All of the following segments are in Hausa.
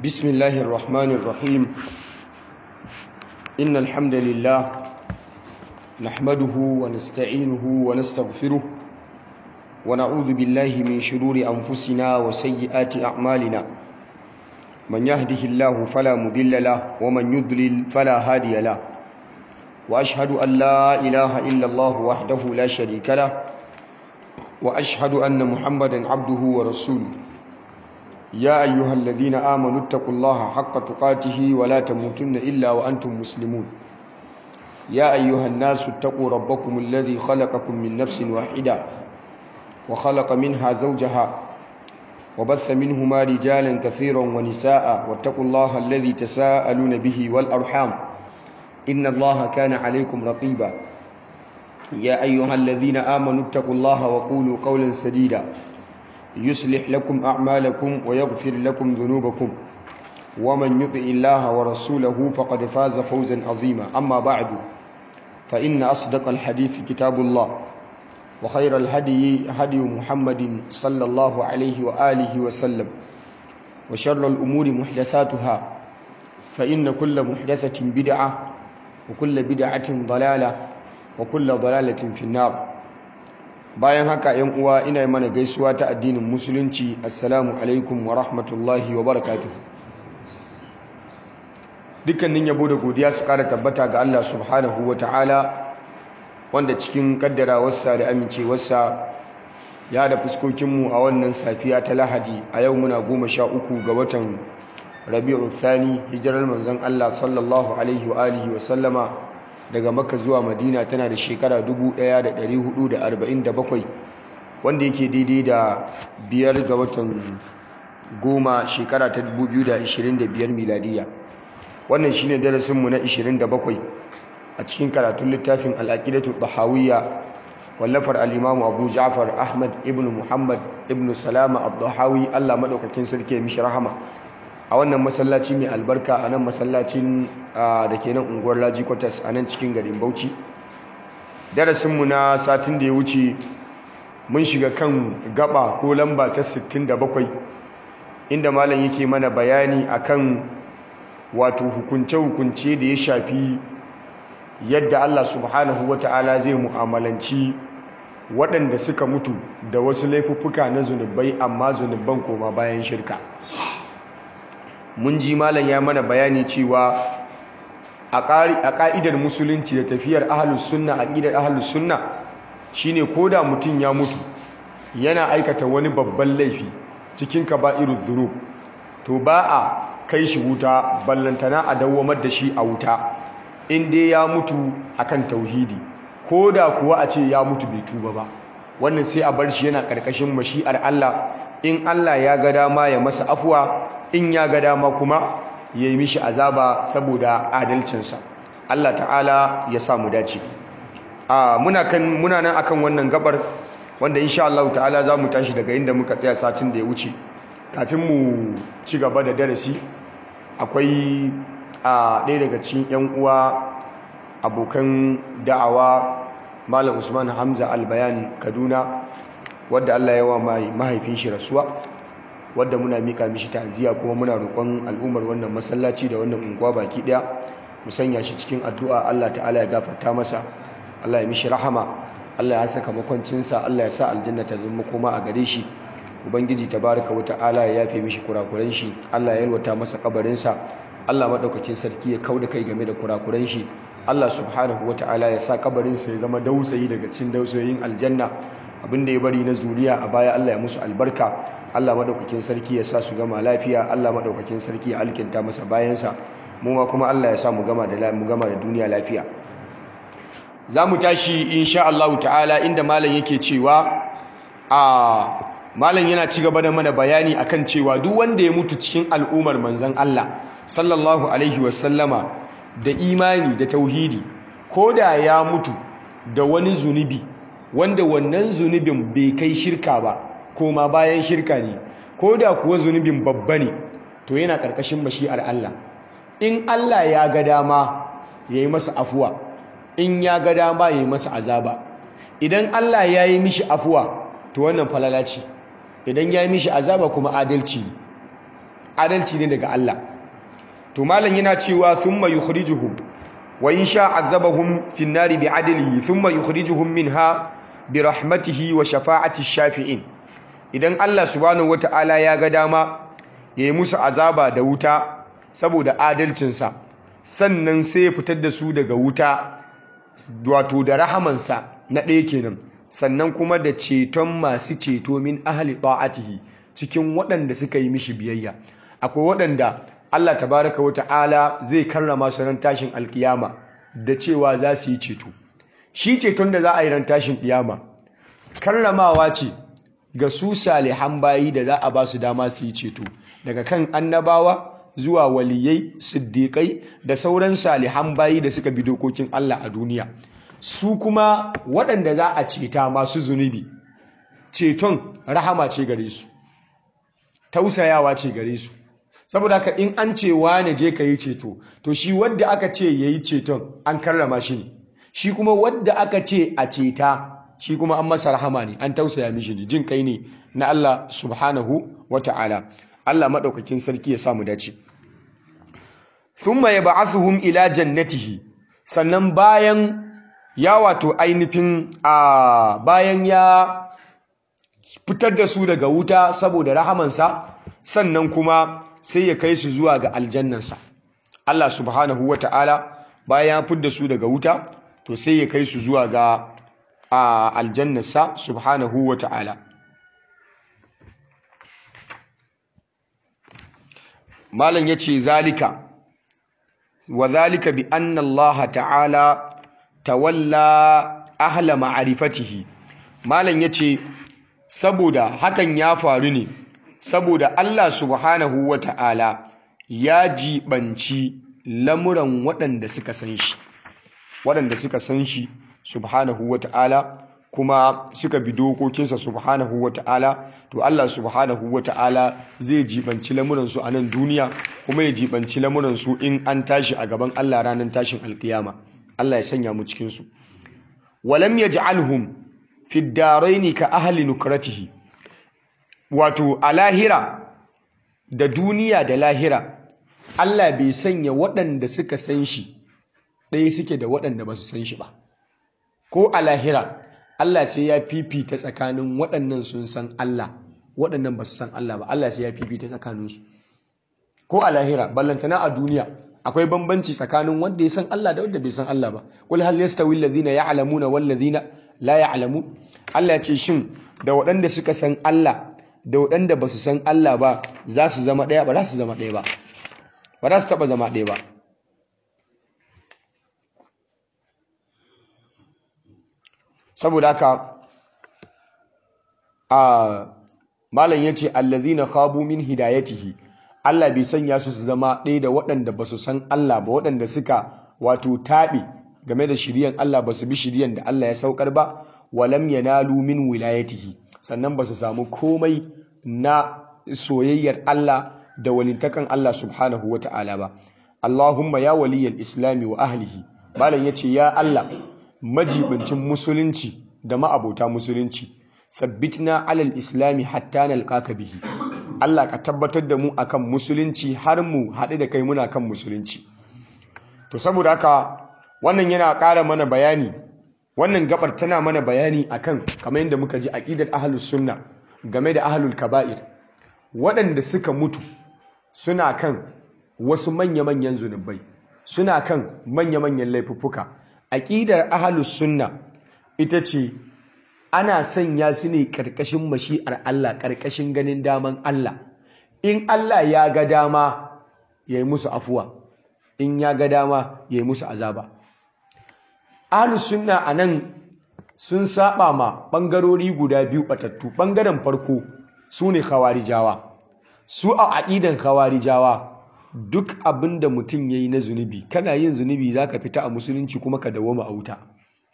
بسم الله الرحمن الرحيم إن الحمد لله نحمده ونستعينه ونستغفره ونعوذ بالله من شرور أنفسنا وسيئات أعمالنا من يهده الله فلا مضل له ومن يضلل فلا هادي له وأشهد أن لا إله إلا الله وحده لا شريك له وأشهد أن محمدا عبده ورسوله يا أيها الذين آمنوا اتقوا الله حق تقاته ولا تموتن إلا وأنتم مسلمون يا أيها الناس اتقوا ربكم الذي خلقكم من نفس واحدة وخلق منها زوجها وبث منهما رجالا كثيرا ونساء واتقوا الله الذي تساءلون به والأرحام إن الله كان عليكم رقيبا يا أيها الذين آمنوا اتقوا الله وقولوا قولا سديدا يصلح لكم أعمالكم ويغفر لكم ذنوبكم ومن يطع الله ورسوله فقد فاز فوزا عظيما أما بعد فإن أصدق الحديث كتاب الله وخير الهدي هدي محمد صلى الله عليه وآله وسلم وشر الأمور محدثاتها فإن كل محدثة بدعة وكل بدعة ضلالة وكل ضلالة في النار bayan haka yan uwa ina mana gaisuwa ta addinin musulunci assalamu alaikum wa rahmatullahi wa barakatuh dukkanin yabo da godiya su kara tabbata ga Allah subhanahu wa ta'ala wanda cikin kaddarawarsa da amincewarsa ya da fuskokinmu a wannan safiya ta lahadi a yau muna goma sha uku ga watan rabi'u thani hijirar manzon Allah sallallahu alaihi wa alihi wa sallama daga makka zuwa madina tana da shekara 1447 wanda yake daidai da biyar ga watan goma shekara ta 2025 miladiya wannan shine darasinmu na 27 a cikin karatun littafin al'aqidatu tahawiyya wallafar al-imam abu ja'far ahmad ibn muhammad ibn salama ad-dahawi Allah madaukakin sarki mishi rahama a wannan masallaci mai albarka a nan masallacin da ke nan unguwar laji kwatas a nan cikin garin bauchi darasinmu na satin da ya wuce mun shiga kan gaba ko lamba ta 67 inda malam yake mana bayani akan wato hukunce-hukunce da ya shafi yadda Allah subhanahu wata'ala zai mu'amalanci waɗanda suka mutu da wasu laifuffuka na zunubai amma zunuban koma bayan shirka mun ji malam ya mana bayani cewa a ƙa'idar musulunci da tafiyar ahalus sunna aqidar ahalus sunna shine koda mutum ya mutu yana aikata wani babban laifi cikin kaba'iruz zunub to ba a kai shi wuta ballantana a dawwamar da shi a wuta in dai ya mutu akan tauhidi koda kuwa a ce ya mutu bai tuba ba wannan sai a bar shi yana ƙarƙashin mashi'ar Allah in Allah ya ga dama ya masa afuwa in ya ga dama kuma ya yi mishi azaba saboda adalcinsa Allah ta'ala ya sa mu dace a muna kan muna nan akan wannan gabar wanda insha Allah ta'ala za mu tashi daga inda muka tsaya satin da ya wuce kafin mu ci gaba da darasi akwai a ɗaya daga cikin yan uwa abokan da'awa Malam Usman Hamza Albayan Kaduna wadda Allah ya wa mahaifin shi rasuwa wadda muna mika mishi ta'aziyya kuma muna roƙon al'ummar wannan masallaci da wannan unguwa baki daya mu sanya shi cikin addu'a Allah ta'ala ya gafarta masa Allah ya mishi rahama Allah ya saka makwancinsa Allah ya sa aljanna ta zama koma a gare shi ubangiji tabaraka wa ta'ala ya yafe mishi kurakuran shi Allah ya yalwata masa kabarin sa Allah madaukakin sarki ya kauda kai game da kurakuran shi Allah subhanahu wa ta'ala ya sa kabarin sa ya zama dausayi daga cikin dausayoyin aljanna abinda ya bari na zuriya a baya Allah ya musu albarka Allah madaukakin sarki ya sa su gama lafiya Allah madaukakin sarki ya alkinta masa bayansa mu ma kuma Allah ya sa mu gama da mu gama da duniya lafiya zamu tashi insha Allah ta'ala inda malam yake cewa a malam yana ci gaba da mana bayani akan cewa duk wanda ya mutu cikin al'umar manzon Allah sallallahu alaihi wasallama da imani da tauhidi koda ya mutu da wani zunubi wanda wannan zunubin bai kai shirka ba koma bayan shirka ne ko da kuwa zunubin babba ne to yana ƙarƙashin mashi'ar Allah in Allah ya ga dama ya yi masa afuwa in ya ga dama ya yi masa azaba idan Allah ya yi mishi afuwa to wannan falala ce idan ya yi mishi azaba kuma adalci ne adalci ne daga Allah to malam yana cewa thumma yukhrijuhum wa in sha azabahum fi an-nari bi'adlihi thumma yukhrijuhum minha bi rahmatihi wa shafa'ati shafi'in idan Allah subhanahu wata'ala ya ga dama yayi musu azaba da wuta saboda adalcinsa sannan sai ya fitar da su daga wuta wato da rahamansa na ɗaya kenan sannan kuma da ceton masu ceto min ahli ta'atihi cikin waɗanda suka yi mishi biyayya akwai waɗanda Allah tabaraka wa ta'ala zai karrama su ran tashin alkiyama da cewa za su yi ceto shi ceton da za a yi ran tashin kiyama karramawa ce ga su salihan bayi da za a ba su dama su yi ceto daga kan annabawa zuwa waliyai siddiƙai da sauran salihan bayi da suka bi dokokin Allah a duniya su kuma waɗanda za a ceta masu zunubi ceton rahama ce gare su tausayawa ce gare su saboda haka in an ce wane je ka yi ceto to shi wadda aka ce ya yi ceton an karrama shi ne shi kuma wadda aka ce a ceta shi kuma an masa rahama ne an tausaya mishi ne jin kai ne na Allah subhanahu wa ta'ala Allah maɗaukakin sarki ya samu dace thumma yab'athuhum ila jannatihi sannan bayan ya wato ainihin a bayan ya fitar da su daga wuta saboda rahamansa sannan kuma sai ya kai su zuwa ga aljannansa Allah subhanahu wata'ala bayan ya fitar da su daga wuta to sai ya kai su zuwa ga aljannansa subhanahu wata'ala malam yace zalika wa zalika bi anna Allah ta'ala tawalla ahla ma'rifatihi malam yace saboda hakan ya faru ne saboda Allah subhanahu wata'ala ya jibanci lamuran waɗanda suka san shi waɗanda suka san shi subhanahu wata'ala kuma suka bi dokokinsa subhanahu wata'ala to Allah subhanahu wata'ala zai jibanci lamuransu a nan duniya kuma ya jibanci lamuransu in an tashi a gaban Allah ranar tashin alkiyama Allah ya sanya mu cikin su walam yaj'alhum fi ad-daraini ka ahli nukratihi wato a lahira da duniya da lahira Allah bai sanya waɗanda suka san shi ɗaya suke da waɗanda ba su san shi ba ko a lahira Allah sai ya fifita tsakanin waɗannan sun san Allah waɗannan ba su san Allah ba Allah sai ya fifita tsakaninsu ko a lahira ballantana a duniya akwai bambanci tsakanin wanda ya san Allah da wanda bai san Allah ba kul hal yastawi alladhina ya'lamuna wal ladhina la ya'lamun Allah ya ce shin da waɗanda suka san Allah da waɗanda ba su san Allah ba za su zama ɗaya ba za su zama ɗaya ba ba za su taɓa zama ɗaya ba saboda haka a malam yace allazina khabu min hidayatihi Allah bai sanya su su zama ɗaya da waɗanda ba su san Allah ba waɗanda suka wato taɓe game da shiriyan Allah ba su bi shiriyan da Allah ya saukar ba walam yanalu min wilayatihi sannan ba su samu komai na soyayyar Allah da walintakan Allah subhanahu wa ta'ala ba Allahumma ya waliyal islami wa ahlihi malam yace ya Allah majibincin musulunci da ma'abota musulunci sabbitna alal islami hatta nalqaka bihi Allah ka tabbatar da mu akan musulunci har mu haɗu da kai muna kan musulunci to saboda haka wannan yana ƙara mana bayani wannan gabar tana mana bayani akan kamar yadda muka ji aqidar ahlus sunna game da ahlul kaba'ir waɗanda suka mutu suna kan wasu manya-manyan zunubai suna kan manya-manyan laifuffuka aƙidar ahalus sunna ita ce ana sanya su ne ƙarƙashin mashi'ar Allah ƙarƙashin ganin daman Allah in Allah ya ga dama ya yi musu afuwa in ya ga dama ya yi musu azaba ahalus sunna a nan sun saba ma ɓangarori guda biyu ɓatattu ɓangaren farko su ne khawarijawa su a aƙidan khawarijawa duk abin da mutum ya yi na zunubi kana yin zunubi za ka fita a musulunci kuma ka dawoma a wuta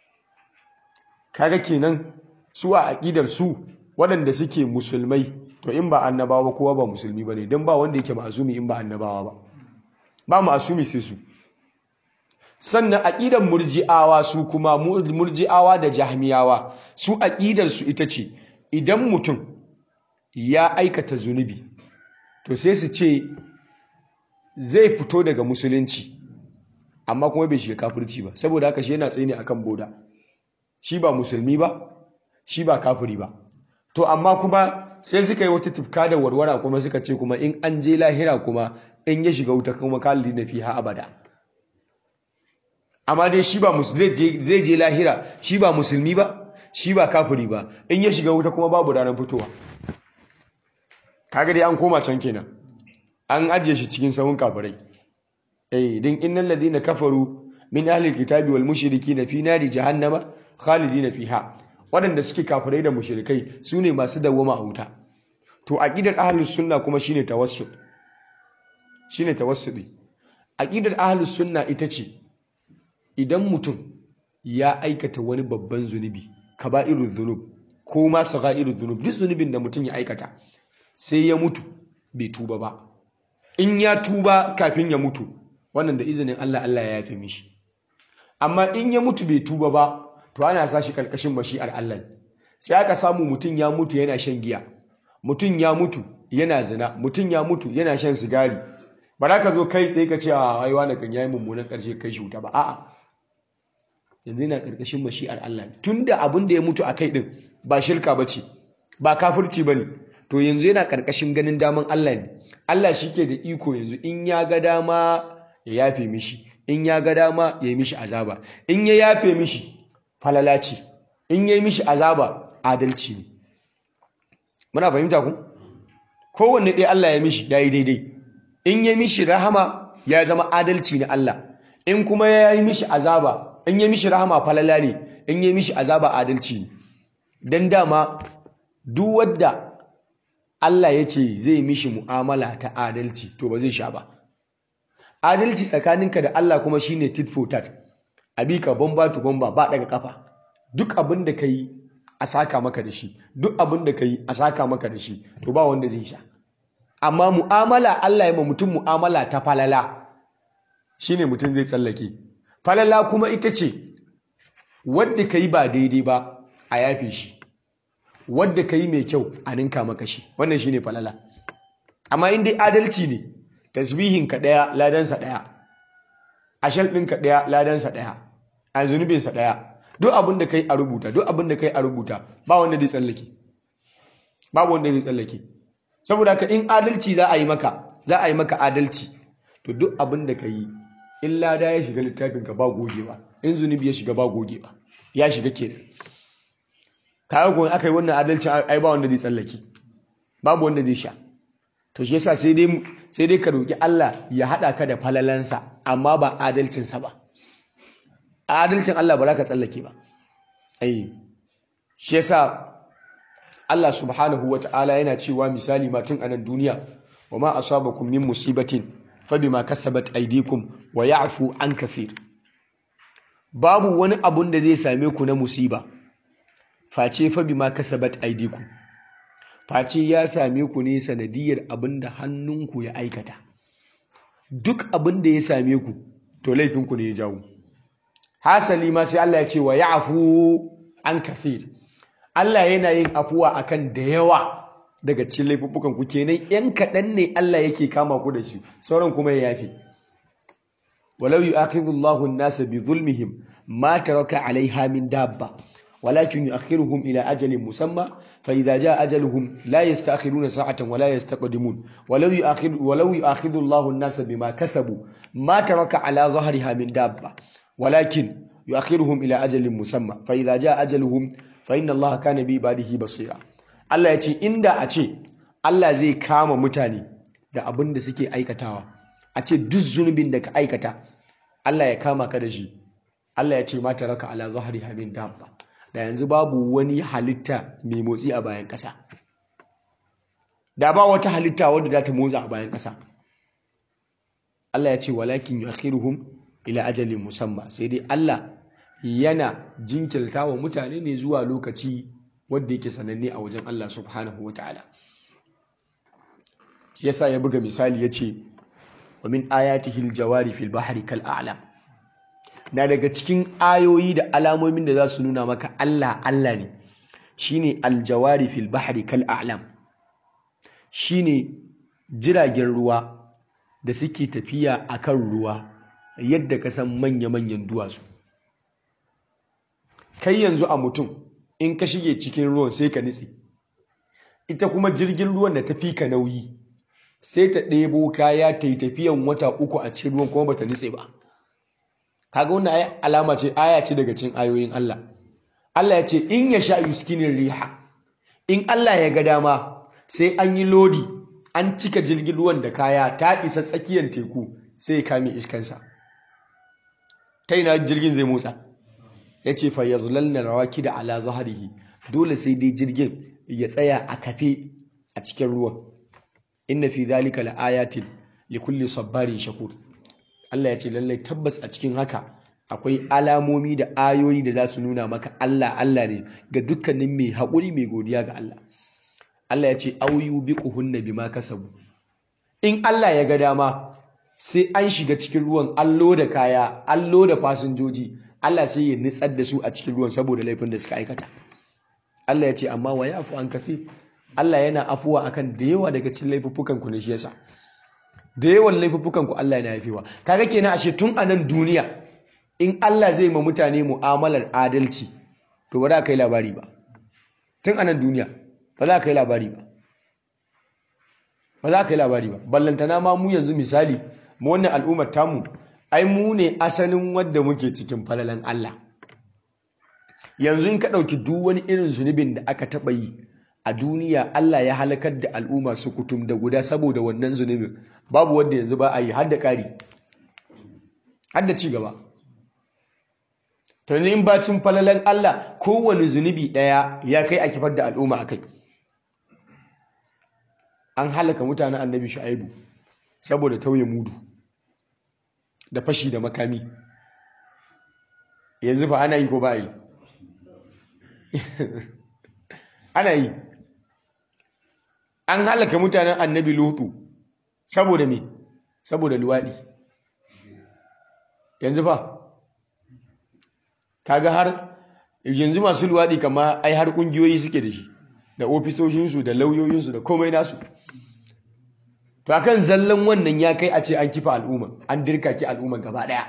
kaga kenan su a aƙidar su waɗanda suke musulmai to in ba annabawa kowa ba musulmi ba ne don ba wanda yake ma'azumi in ba annabawa ba ba ma'azumi sai su sannan aƙidar murji'awa su kuma murji'awa da jahmiyawa su aƙidar su ita ce idan mutum ya aikata zunubi to sai su ce zai fito daga musulunci amma kuma bai shiga kafirci ba saboda haka shi yana tsaye ne akan boda shi ba musulmi ba shi ba kafiri ba to amma kuma sai suka yi wata tufka da warwara kuma suka ce kuma in an je lahira kuma in ya shiga wuta kuma kalli na fiha abada amma dai shi ba zai je lahira shi ba musulmi ba shi ba kafiri ba in ya shiga wuta kuma babu ranar fitowa kaga dai an koma can kenan an ajiye shi cikin sahun kafirai eh din innal ladina kafaru min ahli alkitabi wal mushrikina fi nari jahannama khalidina fiha waɗanda suke kafirai da mushrikai su ne masu dawwama a wuta to aqidar ahlus sunna kuma shine tawassul shine tawassuli aqidar ahlus sunna ita ce idan mutum ya aikata wani babban zunubi kaba'irul dhunub ko ma sagha'irul dhunub duk zunubin da mutum ya aikata sai ya mutu bai tuba ba in ya tuba kafin ya mutu wannan da izinin Allah Allah ya yafe mishi amma in ya mutu bai tuba ba to ana sa shi karkashin mashi'ar Allah sai aka samu mutum ya mutu yana shan giya mutum ya mutu yana zina mutum ya mutu yana shan sigari ba za ka zo kai tsaye ka ce a ai wani kan yayi mummunan karshe kai shi wuta ba a'a yanzu yana karkashin mashi'ar Allah tunda abin da ya mutu a kai din ba shirka bace ba kafirci bane to yanzu yana karkashin ganin daman Allah ne Allah shike da iko yanzu in ya ga dama ya yafe mishi in ya ga dama ya yi mishi azaba in ya yafe mishi falala ce in ya yi mishi azaba adalci ne muna fahimta ku kowanne ɗaya Allah ya mishi ya yi daidai in ya mishi rahama ya zama adalci na Allah in kuma ya yi mishi azaba in ya mishi rahama falala ne in ya mishi azaba adalci ne don dama duk wadda Allah ya ce zai mishi mu'amala ta adalci to ba zai sha ba adalci tsakaninka da Allah kuma shine tit for tat abi ka bomba to bomba ba daga kafa duk abin da kai a saka maka da shi duk abin da kai a saka maka da shi to ba wanda zai sha amma mu'amala Allah ya ma mutum mu'amala ta falala shine mutum zai tsallake falala kuma ita ce wadda kai ba daidai ba a yafe shi wadda kai mai kyau a ninka maka shi wannan shine falala amma in dai adalci ne tasbihin ka daya ladansa daya ashal ɗin ka daya ladansa daya a zunubin sa daya duk abin da kai a rubuta duk abin da kai a rubuta ba wanda zai tsallake babu wanda zai tsallake saboda ka in adalci za a yi maka za a yi maka adalci to duk abin da ka yi in lada ya shiga littafin ka ba gogewa in zunubi ya shiga ba gogewa ya shiga kenan kayan kuma aka yi wannan adalci ai ba wanda zai tsallake babu wanda zai sha to shi yasa sai dai sai dai ka roki Allah ya hada ka da falalansa amma ba adalcinsa ba adalcin Allah ba za ka tsallake ba ai shi yasa Allah subhanahu wata'ala yana cewa misali ma tun anan duniya wa ma asabakum min musibatin fa bima kasabat aydikum wa ya'fu an kathir babu wani abun da zai same ku na musiba face fa bima kasabat aydikum face ya same ku ne sanadiyar abin da hannunku ya aikata duk abin da ya same ku to laifinku ne ya jawo hasali ma sai Allah ya ce wa ya'fu an kathir Allah yana yin afuwa akan da yawa daga cikin laifuffukan ku kenan yan kaɗan ne Allah yake kama ku da shi sauran kuma ya yafe walau yu'akhidhu Allahu an-nasa bi zulmihim ma taraka 'alayha min dabba ولكن يؤخرهم إلى أجل مسمى فإذا جاء أجلهم لا يستأخرون ساعة ولا يستقدمون ولو يؤخر ولو يؤخذ الله الناس بما كسبوا ما ترك على ظهرها من دابة ولكن يؤخرهم إلى أجل مسمى فإذا جاء أجلهم فإن الله كان بعباده بصيرا Allah ya ce inda a ce Allah zai kama mutane da abin da suke aikatawa a ce duk zunubin da ka aikata Allah ya kama ka da shi Allah ya ce ma taraka ala zahriha min dabba da yanzu babu wani halitta mai motsi a bayan ƙasa da ba wata halitta wadda za ta motsa a bayan ƙasa Allah ya ce walakin yuakhiruhum ila ajalin musamma sai dai Allah yana jinkirta wa mutane ne zuwa lokaci wanda yake sananne a wajen Allah subhanahu wataala yasa ya buga misali yace wa min ayatihi aljawari fil bahri kal a'lam na daga cikin ayoyi da alamomin da za su nuna maka Allah Allah ne shine aljawari fil bahri kal a'lam shine jiragen ruwa da suke tafiya akan ruwa yadda ka san manya-manyan duwatsu kai yanzu a mutum in ka shige cikin ruwan sai ka nitse ita kuma jirgin ruwan da ta fi ka nauyi sai ta ɗebo kaya ta yi tafiyan wata uku a cikin ruwan kuma ba ta nitse ba kaga wannan alama ce aya ce daga cikin ayoyin Allah Allah ya ce in ya sha yuskinin riha in Allah ya ga dama sai an yi lodi an cika jirgin ruwan da kaya ta isa tsakiyar teku sai ya kame iskansa ta ina jirgin zai motsa ya ce fa yazlalna rawaki da ala zaharihi dole sai dai jirgin ya tsaya a kafe a cikin ruwan inna fi zalika laayatin likulli sabbarin shakur Allah ya ce lallai tabbas a cikin haka akwai alamomi da ayoyi da za su nuna maka Allah Allah ne ga dukkanin mai haƙuri mai godiya ga Allah Allah ya ce auyu biquhunna bima kasabu in Allah ya ga dama sai an shiga cikin ruwan allo da kaya allo da fasinjoji Allah sai ya nitsar da su a cikin ruwan saboda laifin da suka aikata Allah ya ce amma wa yafu an kafi Allah yana afuwa akan da yawa daga cikin laifuffukan ku ne shi yasa da yawan laifuffukan ku Allah yana yafewa kaga kenan ashe tun a nan duniya in Allah zai ma mutane mu'amalar adalci to ba za ka yi labari ba tun a nan duniya ba za ka yi labari ba ba za ka yi labari ba ballantana ma mu yanzu misali mu wannan al'ummar tamu ai mu ne asalin wadda muke cikin falalan Allah yanzu in ka ɗauki duk wani irin zunubin da aka taɓa yi a duniya Allah ya halakar da al'umma su kutum da guda saboda wannan zunubin babu wanda yanzu ba a yi har da ƙari har da ci gaba to in bacin falalan Allah kowane zunubi ɗaya ya kai a kifar da al'umma a kai an halaka mutanen annabi shu'aibu saboda tauye mudu da fashi da makami yanzu ba ana yi ko ba yi ana yi an halaka mutanen annabi lutu saboda me saboda luwaɗi yanzu fa kaga har yanzu masu luwaɗi kama ai har ƙungiyoyi suke da shi da ofisoshinsu da lauyoyinsu da komai nasu to akan zallan wannan ya kai a ce an kifa al'umma an dirka ki al'umma gaba ɗaya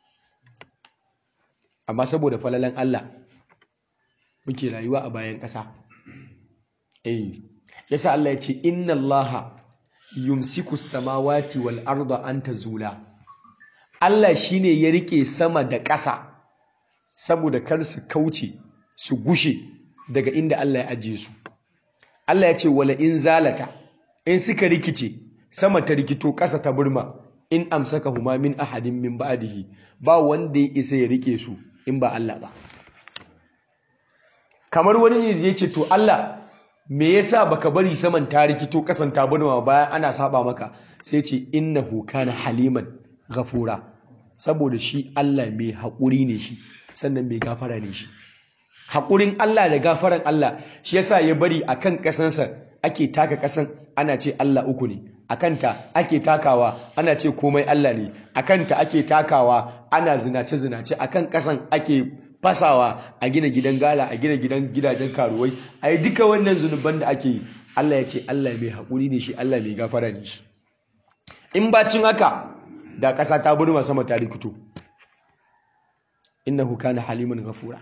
amma saboda falalan Allah muke rayuwa a bayan ƙasa eh yasa Allah ya ce inna Allah yumsiku samawati wal arda an tazula Allah shine ya rike sama da ƙasa saboda kar su kauce su gushe daga inda Allah ya ajiye su Allah ya ce wala in zalata in suka rikice sama ta rikito ƙasa ta burma in amsaka huma min ahadin min ba'dihi ba wanda ya isa ya rike su in ba Allah ba kamar wani ne da ya ce to Allah me yasa baka bari saman ta rikito ƙasan ta burma bayan ana saba maka sai ce innahu kana haliman ghafura saboda shi Allah mai haƙuri ne shi sannan mai gafara ne shi haƙurin Allah da gafaran Allah shi yasa ya bari akan ƙasansa ake taka ƙasan ana ce Allah uku ne akanta ake takawa ana ce komai Allah ne akanta ake takawa ana zinace zinace akan ƙasan ake fasawa a gina gidan gala a gina gidan gidajen karuwai a yi duka wannan zunuban da ake yi Allah ya ce Allah mai haƙuri ne shi Allah mai gafara ne shi in bacin haka da ƙasa ta burma sama ta rikito innahu kana haliman ghafura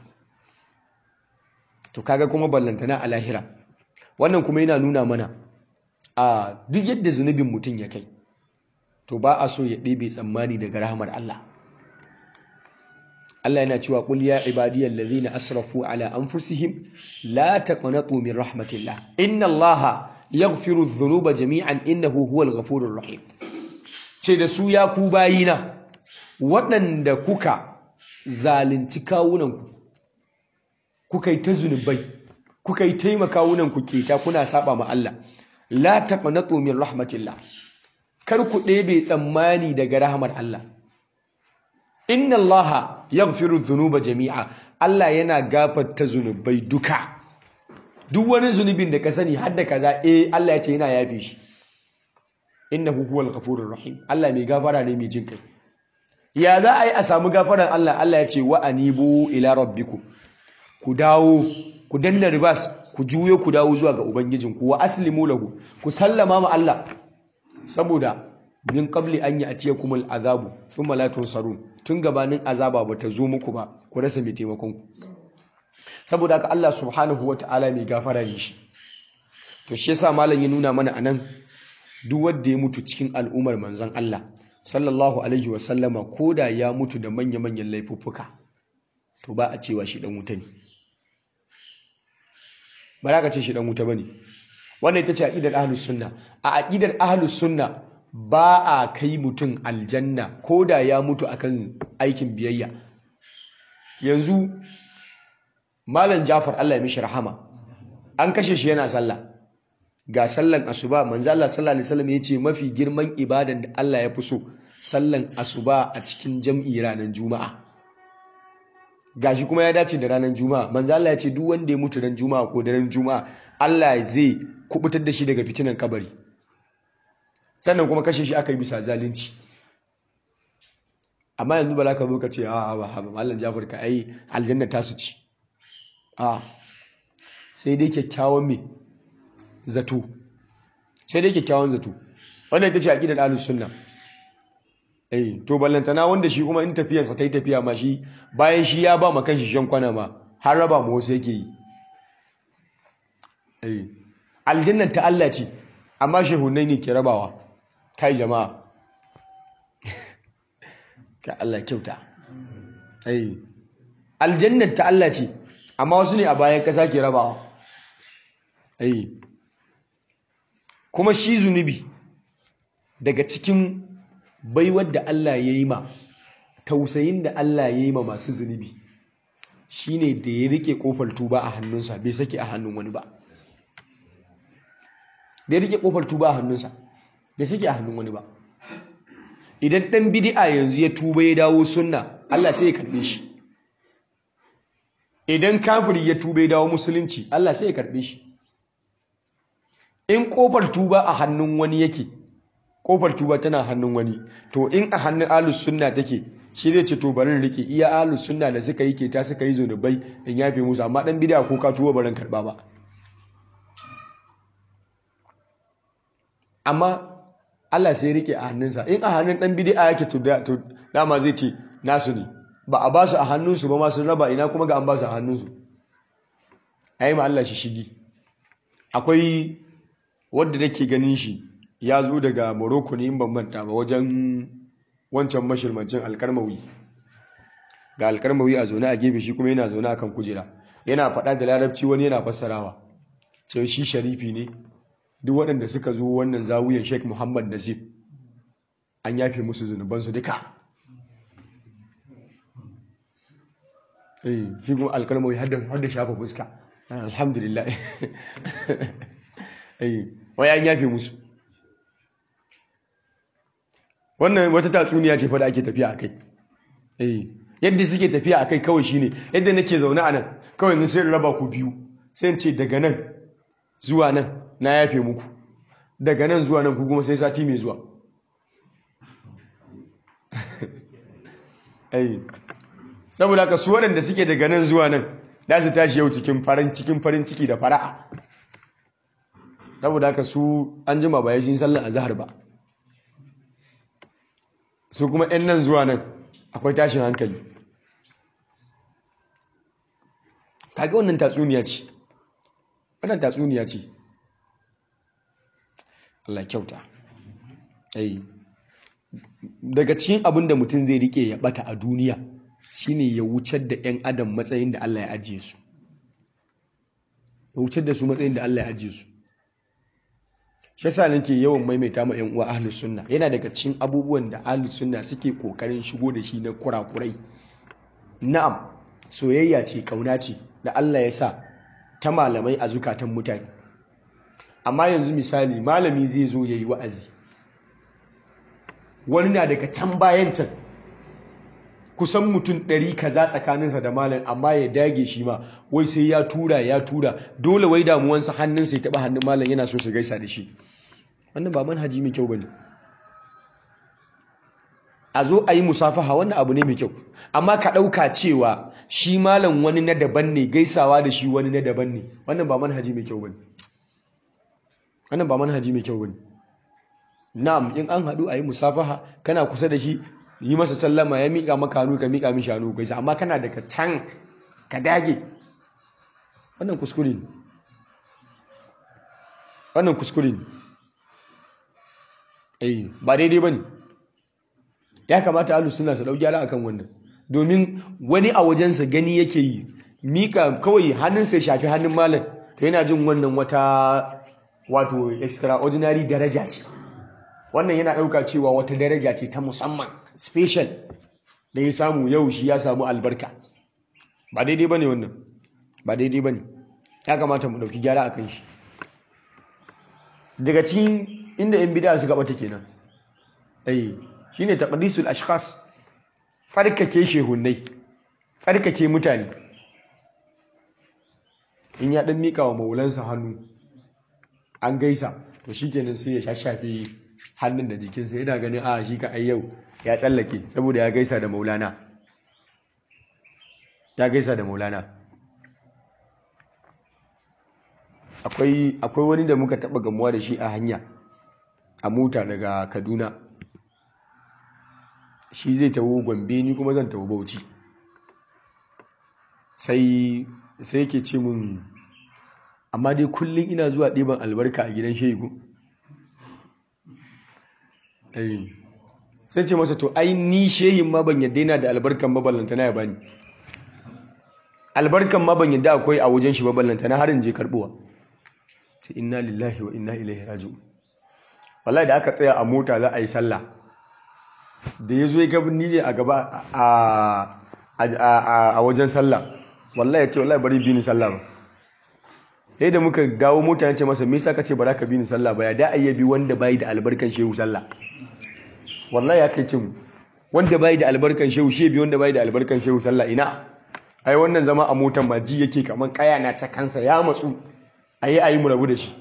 to kaga kuma ballantana a lahira wannan kuma yana nuna mana a duk yadda zunubin mutum ya kai to ba a so ya ɗebe tsammani daga rahamar Allah Allah yana cewa qul ya ibadiyal ladhina asrafu ala anfusihim la taqnatu min rahmatillah inna Allaha yaghfiru dhunuba jami'an innahu huwal ghafurur rahim ce da su ya ku bayina waɗanda kuka zalunci kawunanku kuka yi ta zunubai kuka yi taimaka kawunanku keta kuna saba ma Allah la taqnatu min rahmatillah kar ku ɗebe tsammani daga rahmar Allah inna Allah yaghfiru dhunuba jami'a Allah yana gafarta zunubai duka duk wani zunubin da ka sani har da kaza eh Allah ya ce yana yafe shi innahu huwal ghafurur rahim Allah mai gafara ne mai jin kai ya za a yi a samu gafaran Allah Allah ya ce wa anibu ila rabbikum ku dawo ku danna ribas ku juyo ku dawo zuwa ga ubangijinku wa aslimu lahu ku sallama ma Allah saboda min qabli an ya'tiyakum al'azabu thumma la tunsarun tun gabanin azaba bata zo muku ba ku rasa mai taimakon ku saboda haka Allah subhanahu wata'ala mai gafara ne shi to shi yasa malam ya nuna mana anan duk wanda ya mutu cikin al'ummar manzon Allah sallallahu alaihi wa sallama koda ya mutu da manya-manyan laifuffuka to ba a cewa shi dan wuta ne ba za ka ce shi dan wuta bane wannan ita ce aqidar ahlus sunna a aqidar ahlus sunna ba a kai mutum aljanna ko da ya mutu akan aikin biyayya yanzu malam Jafar Allah ya mishi rahama an kashe shi yana sallah ga sallan asuba manzo Allah sallallahu alaihi wasallam yace mafi girman ibadan da Allah ya fi so sallan asuba a cikin jam'i ranar juma'a gashi kuma ya dace da ranar juma'a manzo Allah ya ce duk wanda ya mutu ran juma'a ko daren juma'a Allah zai kubutar da shi daga fitinan kabari sannan kuma kashe shi aka yi bisa zalunci amma yanzu ba za ka zo ka ce a ba ba mallan Jafar ka ai aljanna ta su ci a sai dai kyakkyawan me zato sai dai kyakkyawan zato wannan ita ce aqidar ahlus sunna eh to ballantana wanda shi kuma in tafiyarsa ta yi tafiya ma shi bayan shi ya ba ma kanshi shan kwana ma har raba ma wasu yake yi eh aljannar ta Allah ce amma shehunai ne ke rabawa kai jama'a ka Allah kyauta eh aljannar ta Allah ce amma wasu ne a bayan kasa ke rabawa eh kuma shi zunubi daga cikin baiwar da Allah ya yi ma tausayin da Allah ya yi ma masu zunubi shine da ya rike kofar tuba a hannunsa bai sake a hannun wani ba da ya rike kofar tuba a hannunsa bai sake a hannun wani ba idan dan bid'a yanzu ya tuba ya dawo sunna Allah sai ya karbe shi idan kafiri ya tuba ya dawo musulunci Allah sai ya karbe shi in kofar tuba a hannun wani yake kofar tuba tana hannun wani to in a hannun ahlus sunna take shi zai ce to barin rike iya ahlus sunna da suka yi keta suka yi zunubai in yafe musu amma dan bid'a ko ka tuba barin karba ba amma Allah sai rike a hannunsa in a hannun dan bid'a yake to dama zai ce nasu ne ba a ba su a hannunsu ba ma sun raba ina kuma ga an ba su a hannunsu ayi ma Allah shi shigi akwai wanda nake ganin shi ya zo daga Morocco ne in ban manta ba wajen wancan mashirmancin alkarmawi ga alkarmawi a zaune a gefe shi kuma yana zaune akan kujera yana faɗa da larabci wani yana fassarawa sai shi sharifi ne duk waɗanda suka zo wannan zawuyan Sheikh Muhammad Nasif an yafe musu zunubansu duka eh shi kuma alkarmawi har da shafa fuska alhamdulillah eh wai an yafe musu wannan wata tatsuniya ce fa da ake tafiya akai eh yadda suke tafiya akai kawai shine yadda nake zaune a nan kawai ni sai raba ku biyu sai in ce daga nan zuwa nan na yafe muku daga nan zuwa nan ku kuma sai sati mai zuwa eh saboda haka su waɗanda suke daga nan zuwa nan za su tashi yau cikin farin cikin farin ciki da fara'a saboda haka su an jima ba ya shi sallan azhar ba su kuma 'yan nan zuwa nan akwai tashin hankali kaga wannan tatsuniya ce wannan tatsuniya ce Allah kyauta ai daga cikin abin da mutum zai rike ya bata a duniya shine ya wucar da 'yan adam matsayin da Allah ya ajiye su ya wucar da su matsayin da Allah ya ajiye su shi yasa nake yawan maimaita ma yan uwa ahlus sunna yana daga cikin abubuwan da ahlus sunna suke kokarin shigo da shi na kurakurai na'am soyayya ce kauna ce da Allah ya sa ta malamai a zukatan mutane amma yanzu misali malami zai zo yayi wa'azi wani na daga can bayan can kusan mutum ɗari kaza tsakaninsa da malam amma ya dage shi ma wai sai ya tura ya tura dole wai damuwansa hannunsa ya taɓa hannun malam yana so su gaisa da shi wannan ba manhaji mai kyau ba ne a zo a yi musafaha wannan abu ne mai kyau amma ka ɗauka cewa shi malam wani na daban ne gaisawa da shi wani na daban ne wannan ba manhaji mai kyau ba ne wannan ba manhaji mai kyau ba ne na'am in an haɗu a yi musafaha kana kusa da shi yi masa sallama ya miƙa maka hannu ka miƙa mishi hannu gaisa amma kana daga can ka dage wannan kuskure ne wannan kuskure ne eh ba daidai ba ne ya kamata alu suna su ɗau gyara akan wannan domin wani a wajensa gani yake yi mika kawai hannunsa ya shafi hannun malam to yana jin wannan wata wato extraordinary daraja ce wannan yana ɗauka cewa wata daraja ce ta musamman special da ya samu yau shi ya samu albarka ba daidai ba ne wannan ba daidai ba ne ya kamata mu ɗauki gyara a kan shi daga cikin inda yan bida suka ɓata kenan ai shi ne taƙadisul ashkhas tsarkake shehunai tsarkake mutane in ya ɗan miƙa wa maulansa hannu an gaisa to shi kenan sai ya shashafe hannun da jikinsa yana ganin a shi ka yau ya tsallake saboda ya gaisa da maulana ya gaisa da maulana akwai wani da muka taɓa gamuwa da shi a hanya a mota daga kaduna shi zai tawo gombe ni kuma zan tawo bauchi sai sai yake ce mun amma dai kullum ina zuwa ɗiban albarka a gidan shegu sai ce masa to ai ni shehin ma ban yadda yana da albarkan maballanta na ya bani albarkan ma ban yadda akwai a wajen shi maballanta na harin je karbuwa ce inna lillahi wa inna ilaihi raji'un wallahi da aka tsaya a mota za a yi sallah da ya zo ya gabin nije a gaba a wajen sallah wallahi ya ce wallahi bari bi ni sallah ba sai da muka dawo mota ya ce masa me yasa kace ba za ka bi ni sallah ba ya da ayyabi wanda bai da albarkan shehu sallah wallahi ya kai cin wanda bai da albarkan shehu shi bi wanda bai da albarkan shehu sallah ina ai wannan zama a motan ma ji yake kaman kaya na ta kansa ya matsu ayi ayi mu rabu da shi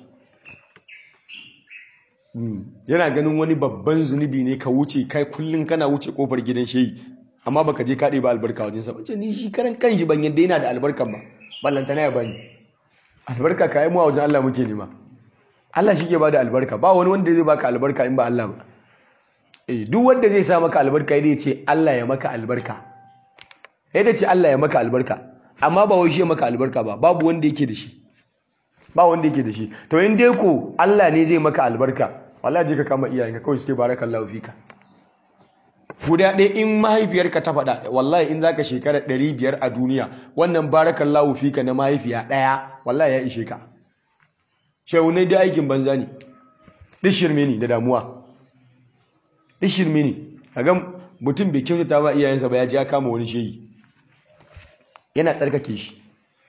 yana ganin wani babban zunubi ne ka wuce kai kullun kana wuce kofar gidan shehi amma baka je kaɗe ba albarka wajen sa bace ni shi karan kanshi ban yadda yana da albarkan ba ballantana ya bani albarka ka yi mu a wajen Allah muke nema Allah shi ke bada albarka ba wani wanda zai baka albarka in ba Allah ba eh duk wanda zai sa maka albarka ya ce Allah ya maka albarka ya ce Allah ya maka albarka amma ba wai shi ya maka albarka ba babu wanda yake da shi ba wanda yake da shi to in dai ko Allah ne zai maka albarka wallahi je ka kama iyayenka kawai suke barakallahu fika guda ɗaya in mahaifiyarka ta faɗa wallahi in zaka shekara ɗari biyar a duniya wannan barakallahu fika na mahaifiya ɗaya wallahi ya ishe ka shehunai da aikin banza ne duk shirme ne da damuwa duk shirme ne kaga mutum bai kyautata ba iyayensa ba ya ji ya kama wani shehi yana tsarkake shi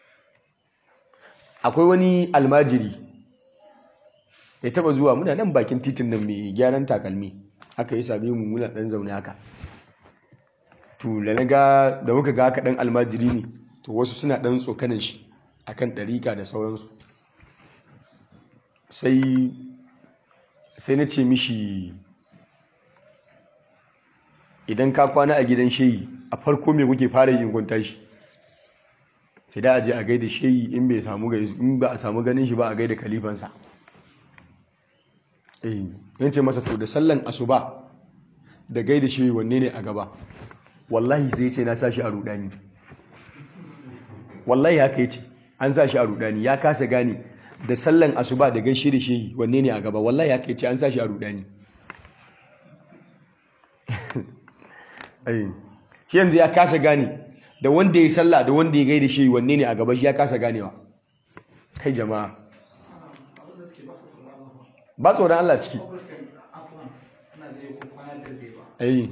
akwai wani almajiri ya taba zuwa muna nan bakin titin nan mai gyaran takalmi haka ya same mu muna dan zaune haka to da na ga da muka ga haka dan almajiri ne to wasu suna dan tsokanin shi akan ɗarika da sauransu sai sai na ce mishi idan ka kwana a gidan shehi a farko me kuke fara yin gunta shi sai da aje a gaida shehi in bai samu in ba a samu ganin shi ba a gaida kalifansa eh yace masa to da sallan asuba da gaida shehi wanne ne a gaba wallahi sai yace na sashi a rudani wallahi haka yace an sashi a rudani ya kasa gane da sallan asuba da gaishe da shehi wanne ne a gaba wallahi haka yace an sashi a rudani eh shi yanzu ya kasa gane da wanda ya sallah da wanda ya gaida shi wanne ne a gaba shi ya kasa ganewa kai jama'a ba tsoron Allah ciki ai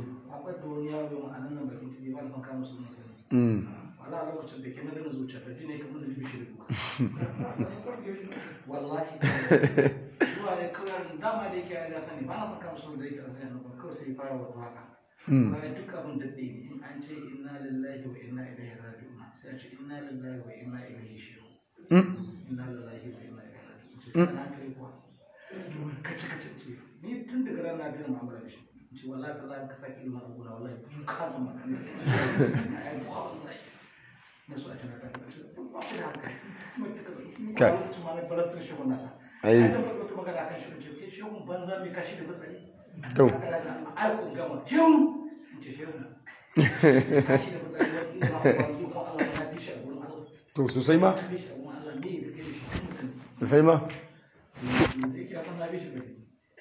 wallahi zuwa ne kawai dama da yake ya sani ba na son kama su da yake a sani kawai sai fara wata haka bayan duk abin da ɗaya in an ce inna lillahi wa inna ilaihi raji'un sai a ce inna lillahi wa inna ilaihi shi'un inna lillahi wa inna ilaihi raji'un ce kana kai kuwa kace kace ce ni tun daga ran na biyan mu'amala da shi ce wallahi tallahi ka saki ilmin abuna wallahi ka zama ai ko wallahi na so a tana ta ce ba ku da haka kuma ta kaza kuma ba ta ma na balasar shi wannan sa Ai. ai da wata magana kan shi ce kai shehun banza mai kashi da batsari To. ai ko gama shehun in ce shehun kashi da batsari wata ina ma kuma yi ko Allah na fi shi a gurin Allah to sosai ma na fi shi a gurin Allah me ya kai da shi kan mutum sosai ma zai kira san na fi shi bai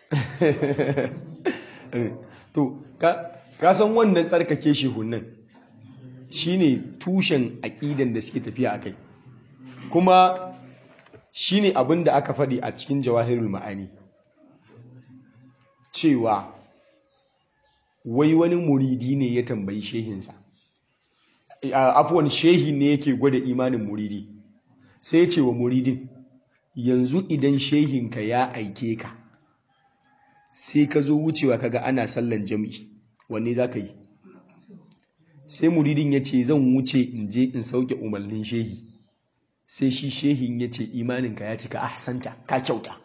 Eh, to ka ka san wannan tsarkake shehunan shine tushen aƙidan da suke tafiya a kai kuma shine abin da aka faɗi a cikin jawahirul ma'ani cewa wai wani muridi ne ya tambayi shehinsa A- afuwan shehi ne yake gwada imanin muridi sai ya ce wa muridin yanzu idan shehinka ya aike ka sai ka zo wucewa kaga ana sallan jam'i wanne za ka yi sai muridin ya ce zan wuce in je in sauke umarnin shehi sai shi shehin ya ce imaninka ya cika ahsanta ka kyauta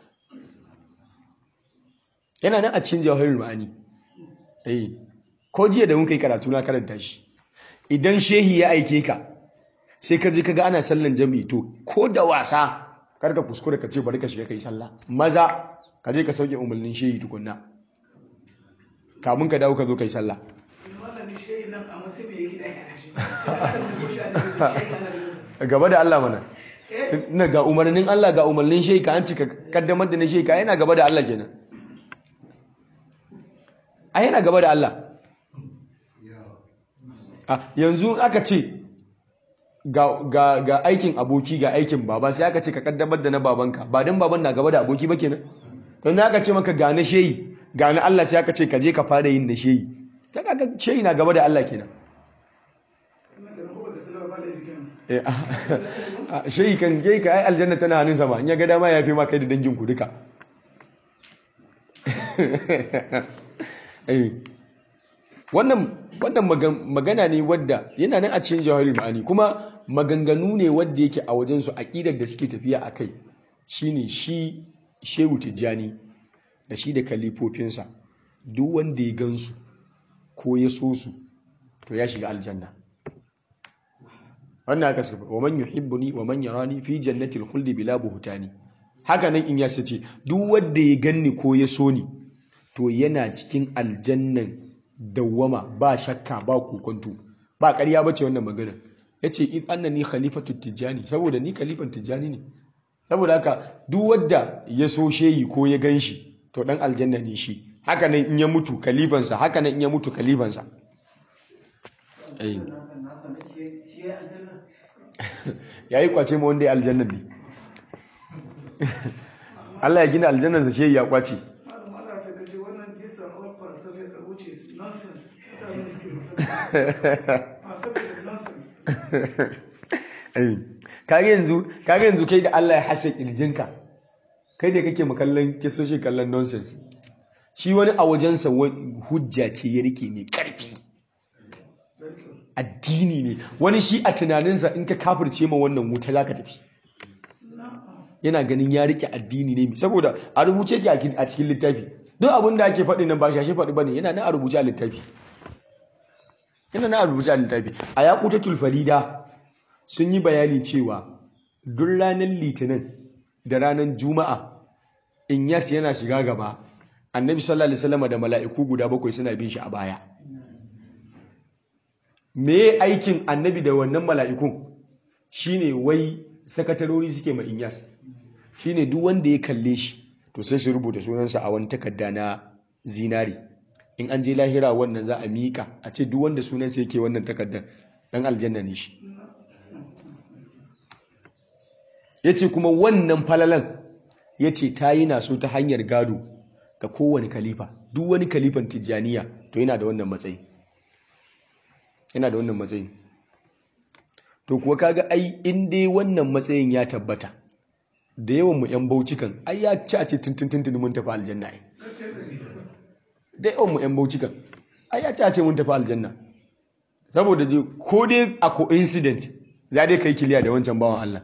yana nan a cikin jawahirul ma'ani eh ko jiya da muka yi karatu na karanta shi idan shehi ya aike ka sai ka je kaga ana sallan jam'i to ko da wasa kar ka kuskure ka ce bari ka shiga kai sallah maza ka je ka sauke umarnin shehi tukunna kamun ka dawo ka zo kai sallah malami shehi nan a matsayin mai gida ya shi ba da mu shi a da shehi ana gaba da Allah mana ina ga umarnin Allah ga umarnin shehi ka an cika kaddamar da na shehi ka yana gaba da Allah kenan a yana gaba da Allah a yanzu aka ce ga, ga, ga aikin aboki ga aikin baba sai aka ce ka kaddamar da na babanka ba don baban na gaba da aboki ba kenan don aka ce maka ga na shehi ga na Allah sai aka ce ka je ka fara yin na shehi ta kaga shehi na gaba da Allah kenan Eh, ah, shehi kan je ka ai aljanna tana hannun sama in ya ga dama ya fi ma kai da dangin ku duka Eh, wannan wannan magan- magana ne wadda yana nan a cikin jawahari ma'ani kuma maganganu ne wadda yake a wajensu aƙidar da suke tafiya a kai shine shi shehu tijjani da shi da kalifofinsa duk wanda ya gansu ko ya so su to ya shiga aljanna wannan haka suka wa man yuhibbuni wa man yarani fi jannatil khuldi bila buhtani haka nan in ya sace duk wanda ya ganni ko ya so ni to yana cikin aljannan dawwama ba shakka ba kokonto ba ƙarya bace wannan magana yace id annani khalifatu tijjani saboda ni khalifan tijjani ne saboda haka duk wanda ya so shehi ko ya ganshi to dan aljanna ne shi haka nan in ya mutu kalifansa haka nan in ya mutu kalifansa eh yayi kwace ma wanda ya aljanna ne Allah ya gina aljannansa shehi ya kwace Malam Allah ta gaji wannan jisa all falsafa da wuce su nonsense. Mutane suke musamman. Falsafa da nonsense. Eh, kage yanzu kage yanzu kai da Allah ya hasa kirjinka kai da kake makallan kisoshi kallon nonsense shi wani a wajensa wani hujja ce ya rike mai karfi addini ne wani shi a tunaninsa in ka kafirce ma wannan wuta za ka tafi yana ganin ya rike addini ne saboda a rubuce ke a cikin littafi duk abin da ake faɗi nan ba shashe faɗi ba ne yana nan a rubuce a littafi yana nan a rubuce a littafi a yaƙutatul farida sun yi bayani cewa duk ranar litinin da ranar juma'a in yas yana shiga gaba annabi sallallahu alaihi wasallam da mala'iku guda bakwai suna bin shi a baya me aikin annabi da wannan mala'ikun shine wai sakatarori suke ma inyas shine duk wanda ya kalle shi to sai su rubuta sunansa a wani takarda na zinari in an je lahira wannan za a miƙa a ce duk wanda sunansa yake wannan takardar dan aljanna ne shi ya ce kuma wannan falalan ya ce ta yi naso ta hanyar gado ga kowane kalifa duk wani kalifan tijjaniya to yana da wannan matsayi yana da wannan matsayi to kuwa kaga ai in dai wannan matsayin ya tabbata da yawan mu yan baucikan ai ya ci a ce tuntuntun mun tafi aljanna ai da yawan mu yan baucikan ai ya ci a ce mun tafi aljanna saboda dai ko dai a coincident za dai kai kiliya da wancan bawan Allah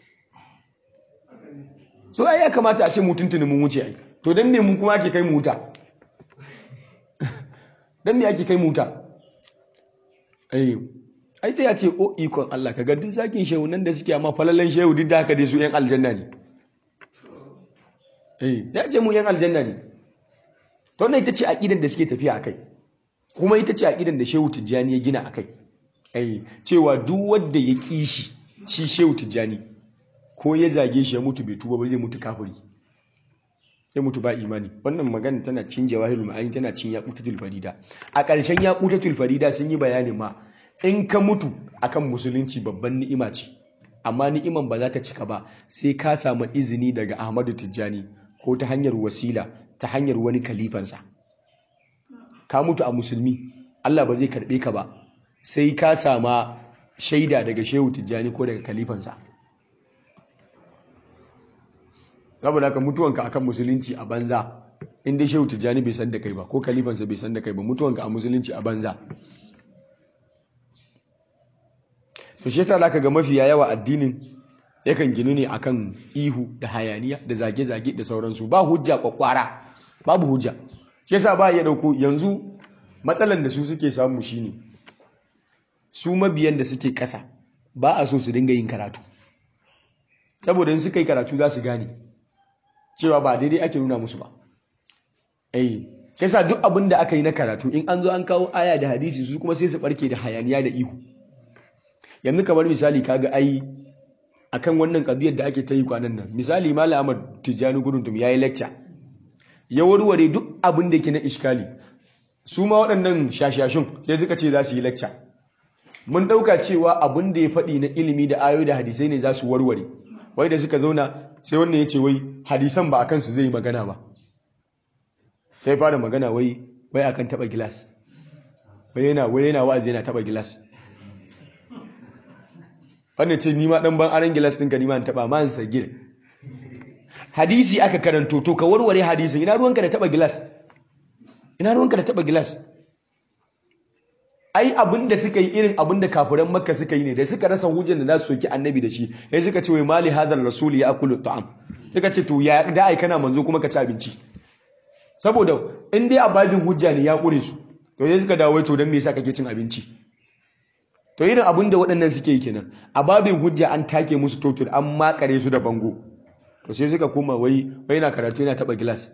so ai ya kamata a ce mu tuntuni mun wuce ai to dan me mu kuma ake kai mu wuta dan me ake kai mu wuta ai ai sai ya ce o ikon Allah kaga duk zakin shehu nan da suke amma falalan shehu duk da haka dai su yan aljanna ne eh ya ce mu yan aljanna ne to wannan ita ce aqidan da suke tafiya akai kuma ita ce aqidan da Shehu Tijjani ya gina akai eh cewa duk wanda ya kishi shi Shehu Tijjani ko ya zage shi ya mutu bai tuba ba zai mutu kafiri ya mutu ba imani wannan magana tana cin jawahirul ma'ani tana cin yaqutatul farida a ƙarshen yaqutatul farida sun yi bayani ma in ka mutu akan musulunci babban ni'ima ce amma ni'iman ba za ta cika ba sai ka samu izini daga Ahmadu Tijjani ko ta hanyar wasila ta hanyar wani kalifansa ka mutu a musulmi Allah ba zai karbe ka ba sai ka sama shaida daga Shehu Tijjani ko daga kalifansa saboda haka mutuwanka akan musulunci a banza in dai Shehu Tijjani bai san da kai ba ko kalifansa bai san da kai ba mutuwanka a musulunci a banza to shi yasa zaka ga mafiya yawa addinin yakan ginu ne akan ihu da hayaniya da zage-zage da sauransu ba hujja kwakwara babu hujja shi yasa ba ya dauko yanzu matsalan da su suke samu shine su mabiyan da suke kasa ba a so su dinga yin karatu saboda in suka yi karatu za su gane cewa ba daidai ake nuna musu ba eh shi yasa duk abin da aka yi na karatu in an zo an kawo aya da hadisi su kuma sai su barke da hayaniya da ihu yanzu kamar misali kaga ai akan wannan kadiyar da ake ta yi kwanan nan misali malam Ahmad Tijjani Guruntum yayi lecture ya warware duk abin da yake na iskali su ma waɗannan shashashun sai suka ce za su yi lecture mun ɗauka cewa abin da ya faɗi na ilimi da ayoyi da hadisai ne za su warware wai da suka zauna sai wannan ya ce wai hadisan ba akan su zai yi magana ba sai fara magana wai wai akan taɓa gilas wai yana wai yana wa'azi yana taɓa gilas wannan ce nima dan ban aran gilas ɗinka nima in taɓa man sagir hadisi aka karanto to ka warware hadisin ina ruwanka da taɓa gilas ina ruwanka da taɓa gilas ai abin da suka yi irin abin da kafiran makka suka yi ne da suka rasa hujjar da za su soki annabi da shi sai suka ce wai mali hadar rasuli ya akulu ta'am suka ce to ya da ai kana manzo kuma ka ci abinci saboda in dai ababin hujja ne ya kure su to sai suka dawo to dan me yasa kake cin abinci to irin abin da waɗannan suke yi kenan a babin hujja an take musu totur an makare su da bango to sai suka koma wai wai na karatu yana taba gilas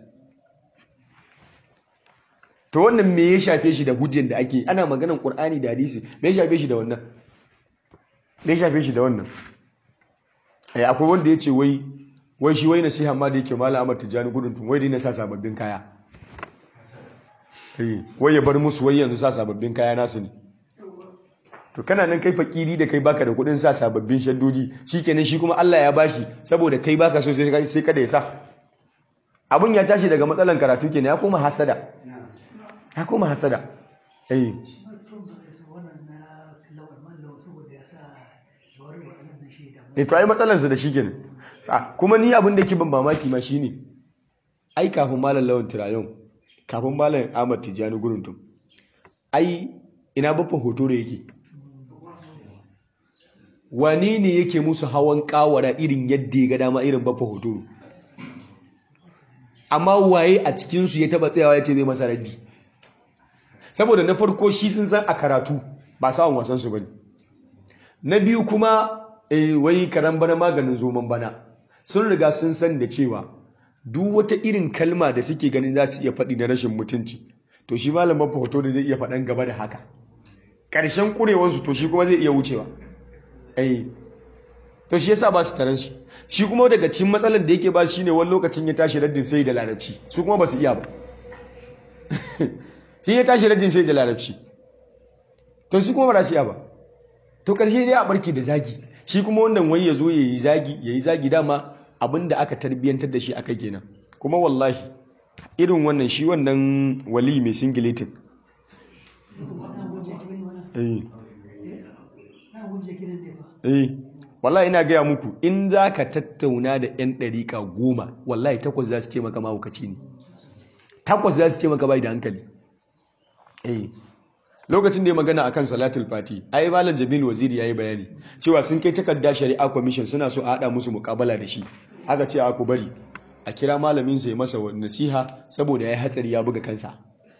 to wannan me ya shafe shi da hujjan da ake ana maganan qur'ani da hadisi me ya shafe shi da wannan me ya shafe shi da wannan ai akwai wanda yace wai wai shi wai nasiha ma da yake malam Ahmad Tijani gudun tun wai dai na sa sababbin kaya eh wai ya bar musu wai yanzu sa sababbin kaya nasu ne to kana nan kai fakiri da kai baka da kudin sa sababbin shaddoji shikenan shi kuma Allah ya bashi saboda kai baka so sai sai kada ya sa abun ya tashi daga matsalan karatu kenan ya koma hasada ya koma hasada eh eh to ai matsalan su da shi kenan kuma ni abin da ke ban mamaki ma shine ai kafin malam lawan tirayon kafin malam Ahmad Tijani Guruntum ai ina bafa hoto da yake wane ne yake musu hawan kawara irin yadda ya ga dama irin bafa hotoro amma waye a cikinsu ya taba tsayawa ya ce zai masa raddi saboda na farko shi sun san a karatu ba sa'on wasansu ba ne na biyu kuma wai karan bana maganin zoman bana sun riga sun san da cewa duk wata irin kalma da suke ganin za su iya faɗi na rashin mutunci to shi malam bafa hotoro zai iya faɗan gaba da haka ƙarshen ƙurewansu to shi kuma zai iya wucewa ai to shi yasa ba su taron shi shi kuma daga cikin matsalar da yake ba shi ne wani lokacin ya tashi raddin sai da larabci su kuma ba su iya ba shi ya tashi raddin sai da larabci to su kuma ba su iya ba to karshe dai a barki da zagi shi kuma wannan wai ya zo ya yi zagi ya yi zagi dama abin da aka tarbiyyantar da shi aka kenan kuma wallahi irin wannan shi wannan wali mai singiletin eh eh wallahi ina gaya muku in za ka tattauna da 'yan ɗariƙa goma wallahi takwas za su ce maka mahaukaci ne takwas za su ce maka bai da hankali eh lokacin da ya magana akan salatul fati ai malam jamil waziri yayi bayani cewa sun kai takarda shari'a commission suna so a hada musu mukabala da shi aka ce a ku bari a kira malamin sa ya masa nasiha saboda yayi hatsari ya buga kansa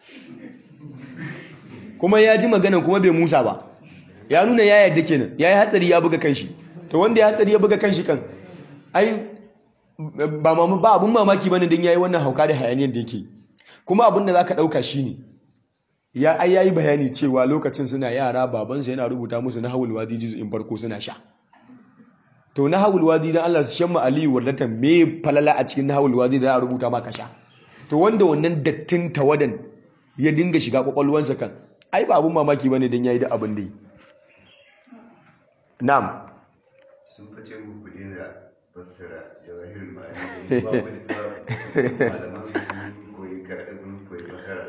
kuma ya ji maganan kuma bai musa ba ya nuna ya yadda kenan ya yi hatsari ya buga kanshi to wanda ya hatsari ya buga kanshi kan ai ba ba abun mamaki bane dan yayi wannan hauka da hayaniyar da yake kuma abin da zaka dauka shine ya ai yayi bayani cewa lokacin suna yara babansa yana rubuta musu nahwul wadi juz'in farko suna sha to nahwul wadi dan Allah su shamma aliyu wallatan me falala a cikin nahwul wadi da a rubuta maka sha to wanda wannan dattin tawadan ya dinga shiga kwakwalwansa kan ai ba abun mamaki bane dan yayi da abin da yi na'am sun fice mu kuɗi da fassara jawahirul ma'ani ba wani ba malaman su koyi karatu sun koyi fassara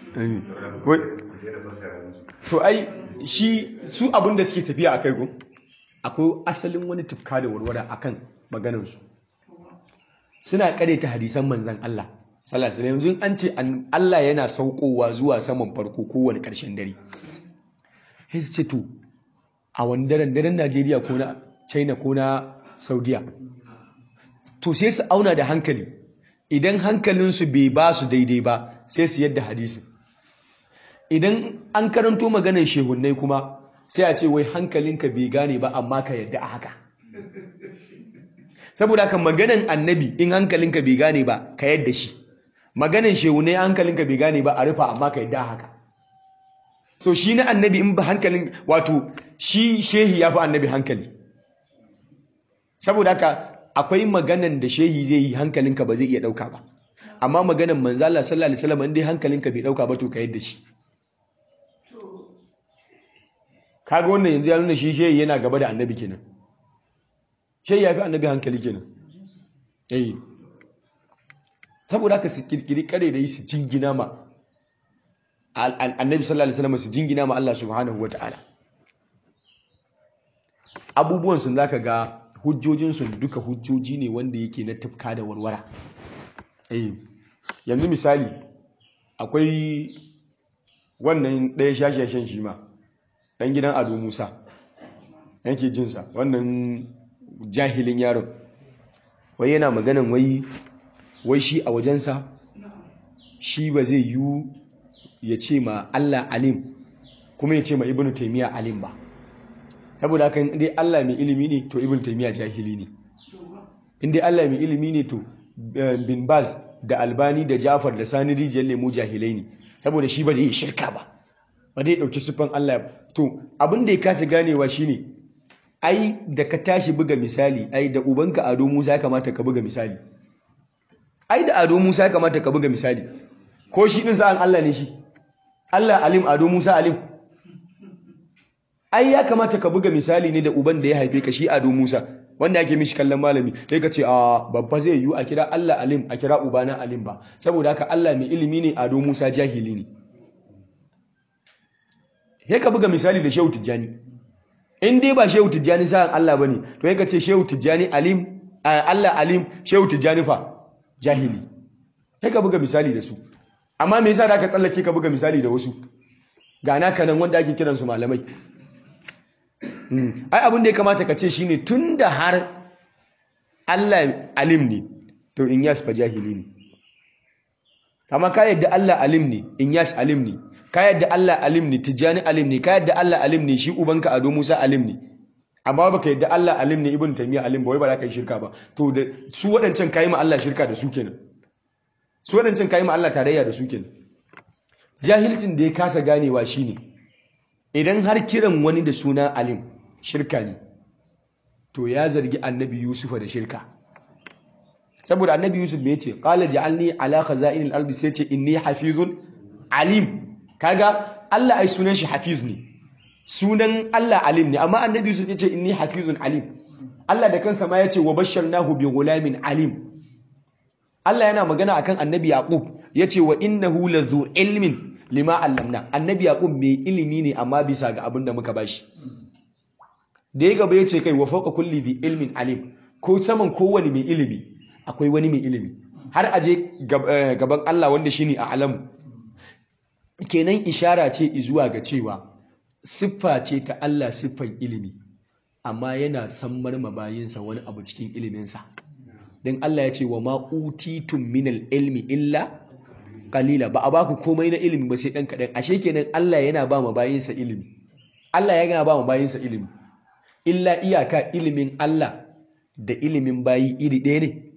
to ai shi su abin da suke tafiya a kai gun akwai asalin wani tufka da warware akan maganansu suna ta hadisan manzan Allah sallallahu alaihi yanzu an ce Allah yana saukowa zuwa saman farko kowane karshen dare sai su ce to a wani daren daren Najeriya ko na China ko na Saudiya to sai su auna da hankali idan hankalinsu bai ba su daidai ba sai su yadda hadisin idan an karanto maganar shehunnai kuma sai a ce wai hankalinka bai gane ba amma ka yadda a haka saboda kan maganan annabi in hankalinka bai gane ba ka yadda shi maganan shehunnai hankalinka bai gane ba a rufa amma ka yadda a haka so shi na annabi in ba hankalin wato shi shehi ya fi annabi hankali saboda haka akwai maganan da shehi zai yi hankalinka ba zai iya ɗauka ba amma maganan manzala sallallahu alaihi wasallam in dai hankalinka bai ɗauka ba to ka yadda shi kaga wannan yanzu ya nuna shi shehi yana gaba da annabi kenan shehi ya fi annabi hankali kenan eh saboda haka su kirkiri kare da yi su jingina ma annabi sallallahu alaihi wasallam su jingina ma Allah subhanahu wataala abubuwan sun zaka ga hujjojin su duka hujjoji ne wanda yake na tufka da warwara eh yanzu misali akwai wannan ɗaya shashashen shi ma ɗan gidan ado musa yake jinsa wannan jahilin yaron wai yana maganan wai wai shi a wajensa shi ba zai yi ya ce ma Allah alim kuma ya ce ma ibnu taimiyya alim ba saboda haka dai Allah mai ilimi ne to ibnu taimiyya jahili ne in dai Allah mai ilimi ne to bin baz da albani da jafar da sani rijiyar lemu jahilai ne saboda shi ba zai yi shirka ba ba zai ɗauki siffan Allah to abin da ya kasa ganewa shine ai da ka tashi buga misali ai da ubanka ado musa ya kamata ka buga misali ai da ado musa ya kamata ka buga misali ko shi ɗin sa'an Allah ne shi Allah alim ado musa alim ai ya kamata ka buga misali ne da uban da ya haife ka shi ado musa wanda ake mishi kallon malami sai ka ce a babba zai yiwu a kira Allah alim a kira ubana alim ba saboda haka Allah mai ilimi ne ado musa jahili ne sai ka buga misali da shehu tijjani in dai ba shehu tijjani sa'an Allah bane to sai ka ce shehu tijjani alim Allah alim shehu tijjani fa jahili sai ka buga misali da su amma me yasa da ka tsallake ka buga misali da wasu ga naka nan wanda ake kiransu malamai ai abin da ya kamata ka ce shine tunda har Allah alim ne to in yas fa jahili ne amma ka yadda Allah alim ne in yas alim ne ka yadda Allah alim ne tijani alim ne ka yadda Allah alim ne shi ubanka ado Musa alim ne amma baka yadda Allah alim ne ibn taymiya alim ba wai ba za ka yi shirka ba to da su waɗancan kayi ma Allah shirka da su kenan su waɗancan kayi ma Allah tarayya da su kenan jahilcin da ya kasa ganewa shine idan har kiran wani da suna alim shirka ne to ya zargi annabi yusufa da shirka saboda annabi yusuf me yace qala ja'alni ala khaza'inil ardi sai ce inni hafizun alim kaga Allah ai sunan shi hafiz ne sunan Allah alim ne amma annabi yusuf yace inni hafizun alim Allah da kansa ma yace wa basharnahu bi ghulamin alim Allah yana magana akan annabi yaqub yace wa innahu lazu ilmin lima allamna annabi yaqub mai ilimi ne amma bisa ga abin da muka bashi da ya gaba yace kai wa fawqa kulli dhi ilmin alim ko saman kowane mai ilimi akwai wani mai ilimi har aje gaban Allah wanda shine a alamu kenan ishara ce zuwa ga cewa siffa ce ta Allah siffan ilimi amma yana sammar mabayinsa wani abu cikin iliminsa don Allah ya ce wa ma utitum minal ilmi illa kalila ba a baku komai na ilimi ba sai dan kaɗan ashe kenan Allah yana ba mabayinsa ilimi Allah yana ba mabayinsa ilimi illa iyaka ilimin Allah da ilimin bayi iri ɗaya ne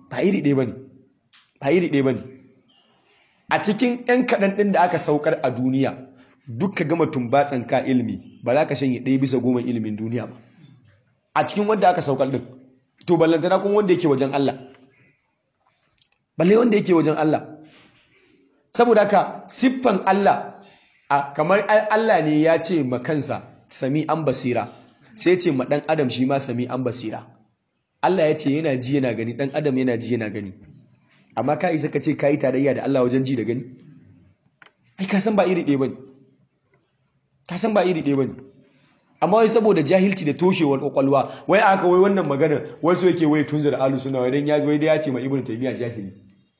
ba iri ɗaya bane ba iri ɗaya bane a cikin yan kaɗan ɗin da aka saukar a duniya duk ka gama tumbatsan ka ilimi ba za ka shanye ɗaya bisa goma ilimin duniya ba a cikin wanda aka saukar ɗin to ballantana kuma wanda yake wajen Allah balle wanda yake wajen Allah saboda haka siffan Allah a kamar Allah ne ya ce ma kansa sami an basira sai ce ma ɗan adam shi ma sami an basira Allah ya ce yana ji yana gani ɗan adam yana ji yana gani amma ka isa ka ce ka yi tarayya da Allah wajen ji da gani ai ka san ba iri ɗaya bane ka san ba iri ɗaya bane amma wai saboda jahilci da toshewar kwakwalwa wai aka wai wannan magana wasu yake wai tunzir alu suna wai dan ya wai da ya ce ma ibnu taymiya jahili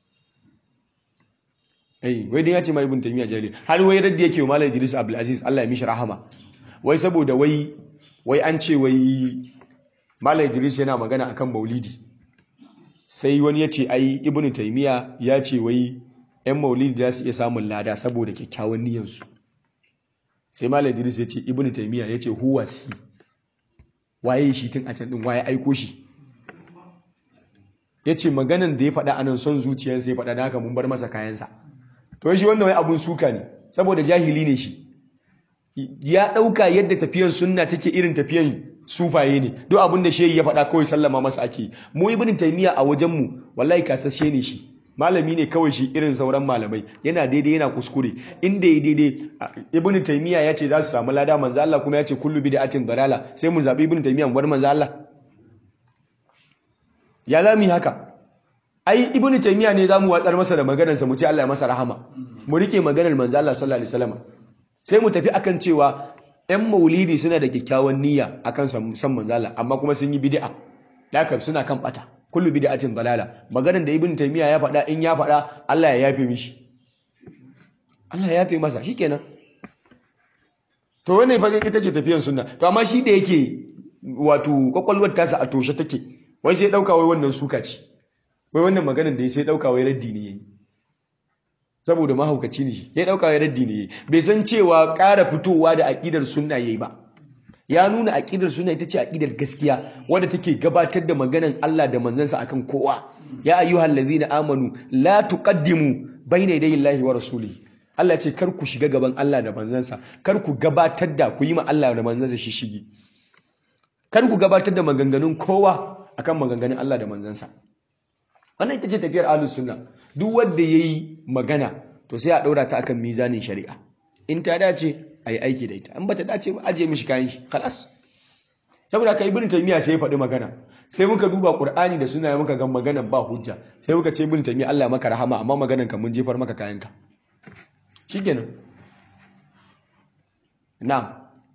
eh wai dan ya ce ma ibnu taymiya jahili har wai radda yake wa malam Idris Abdul Aziz Allah ya mishi rahama wai saboda wai wai an ce wai malam Idris yana magana akan maulidi sai wani ya ce ai ibnu taymiya ya ce wai yan maulidi za su iya samun lada saboda kyakkyawan niyyarsu sai malam idris ya ce ibn taymiya ya ce huwa shi waye shi tun a can din waye aiko shi ya ce maganan da ya faɗa anan son zuciyarsa ya faɗa da haka mun bar masa kayansa to shi wannan wai abun suka ne saboda jahili ne shi ya ɗauka yadda tafiyan sunna take irin tafiyan sufaye ne duk abin da shehi ya faɗa kawai sallama masa ake mu ibn taymiya a wajenmu wallahi kasashe ne shi malami ne kawai shi irin sauran malamai yana daidai yana kuskure inda ya daidai ibn taymiya ya ce za su samu lada manzo Allah kuma ya ce kullu bid'atin dalala sai mu zabi ibn taymiya mu bar manzo Allah ya za mu yi haka ai ibn taymiya ne za mu watsar masa da maganar sa mu ce Allah ya masa rahama mu rike maganar manzo Allah sallallahu alaihi wasallam sai mu tafi akan cewa yan maulidi suna da kyakkyawan niyya akan san manzo Allah amma kuma sun yi bid'a da suna kan bata kullu bid'atin dalala maganar da ibn taymiya ya faɗa in ya faɗa Allah ya yafe mishi Allah ya yafe masa shikenan to wannan fa ita ce tafiyar sunna to amma shi da yake wato kwakwalwar tasa a toshe take wai sai dauka wai wannan suka ce wai wannan maganar da ya sai dauka wai raddi ne yayi saboda mahaukaci ne ya dauka wai raddi ne yayi bai san cewa ƙara fitowa da aqidar sunna yayi ba ya nuna aƙidar suna ita ce aƙidar gaskiya wadda take gabatar da maganan Allah da manzansa akan kowa ya ayyuhal ladzina amanu la tuqaddimu bayna yaday Allahi wa rasulihi Allah ce kar ku shiga gaban Allah da manzansa kar ku gabatar da ku yi ma Allah da manzansa shishigi kar ku gabatar da maganganun kowa akan maganganun Allah da manzansa wannan ita ce tafiyar ahlus sunna duk wanda yayi magana to sai a daura ta akan mizanin shari'a in ta dace a yi aiki da ita in ba ta dace ba ajiye mishi kayan shi kalas saboda ka ibn taymiya sai ya faɗi magana sai muka duba qur'ani da suna muka ga maganan ba hujja sai muka ce ibn taymiya Allah ya maka rahama amma maganan ka mun jefar maka kayanka shikenan na'am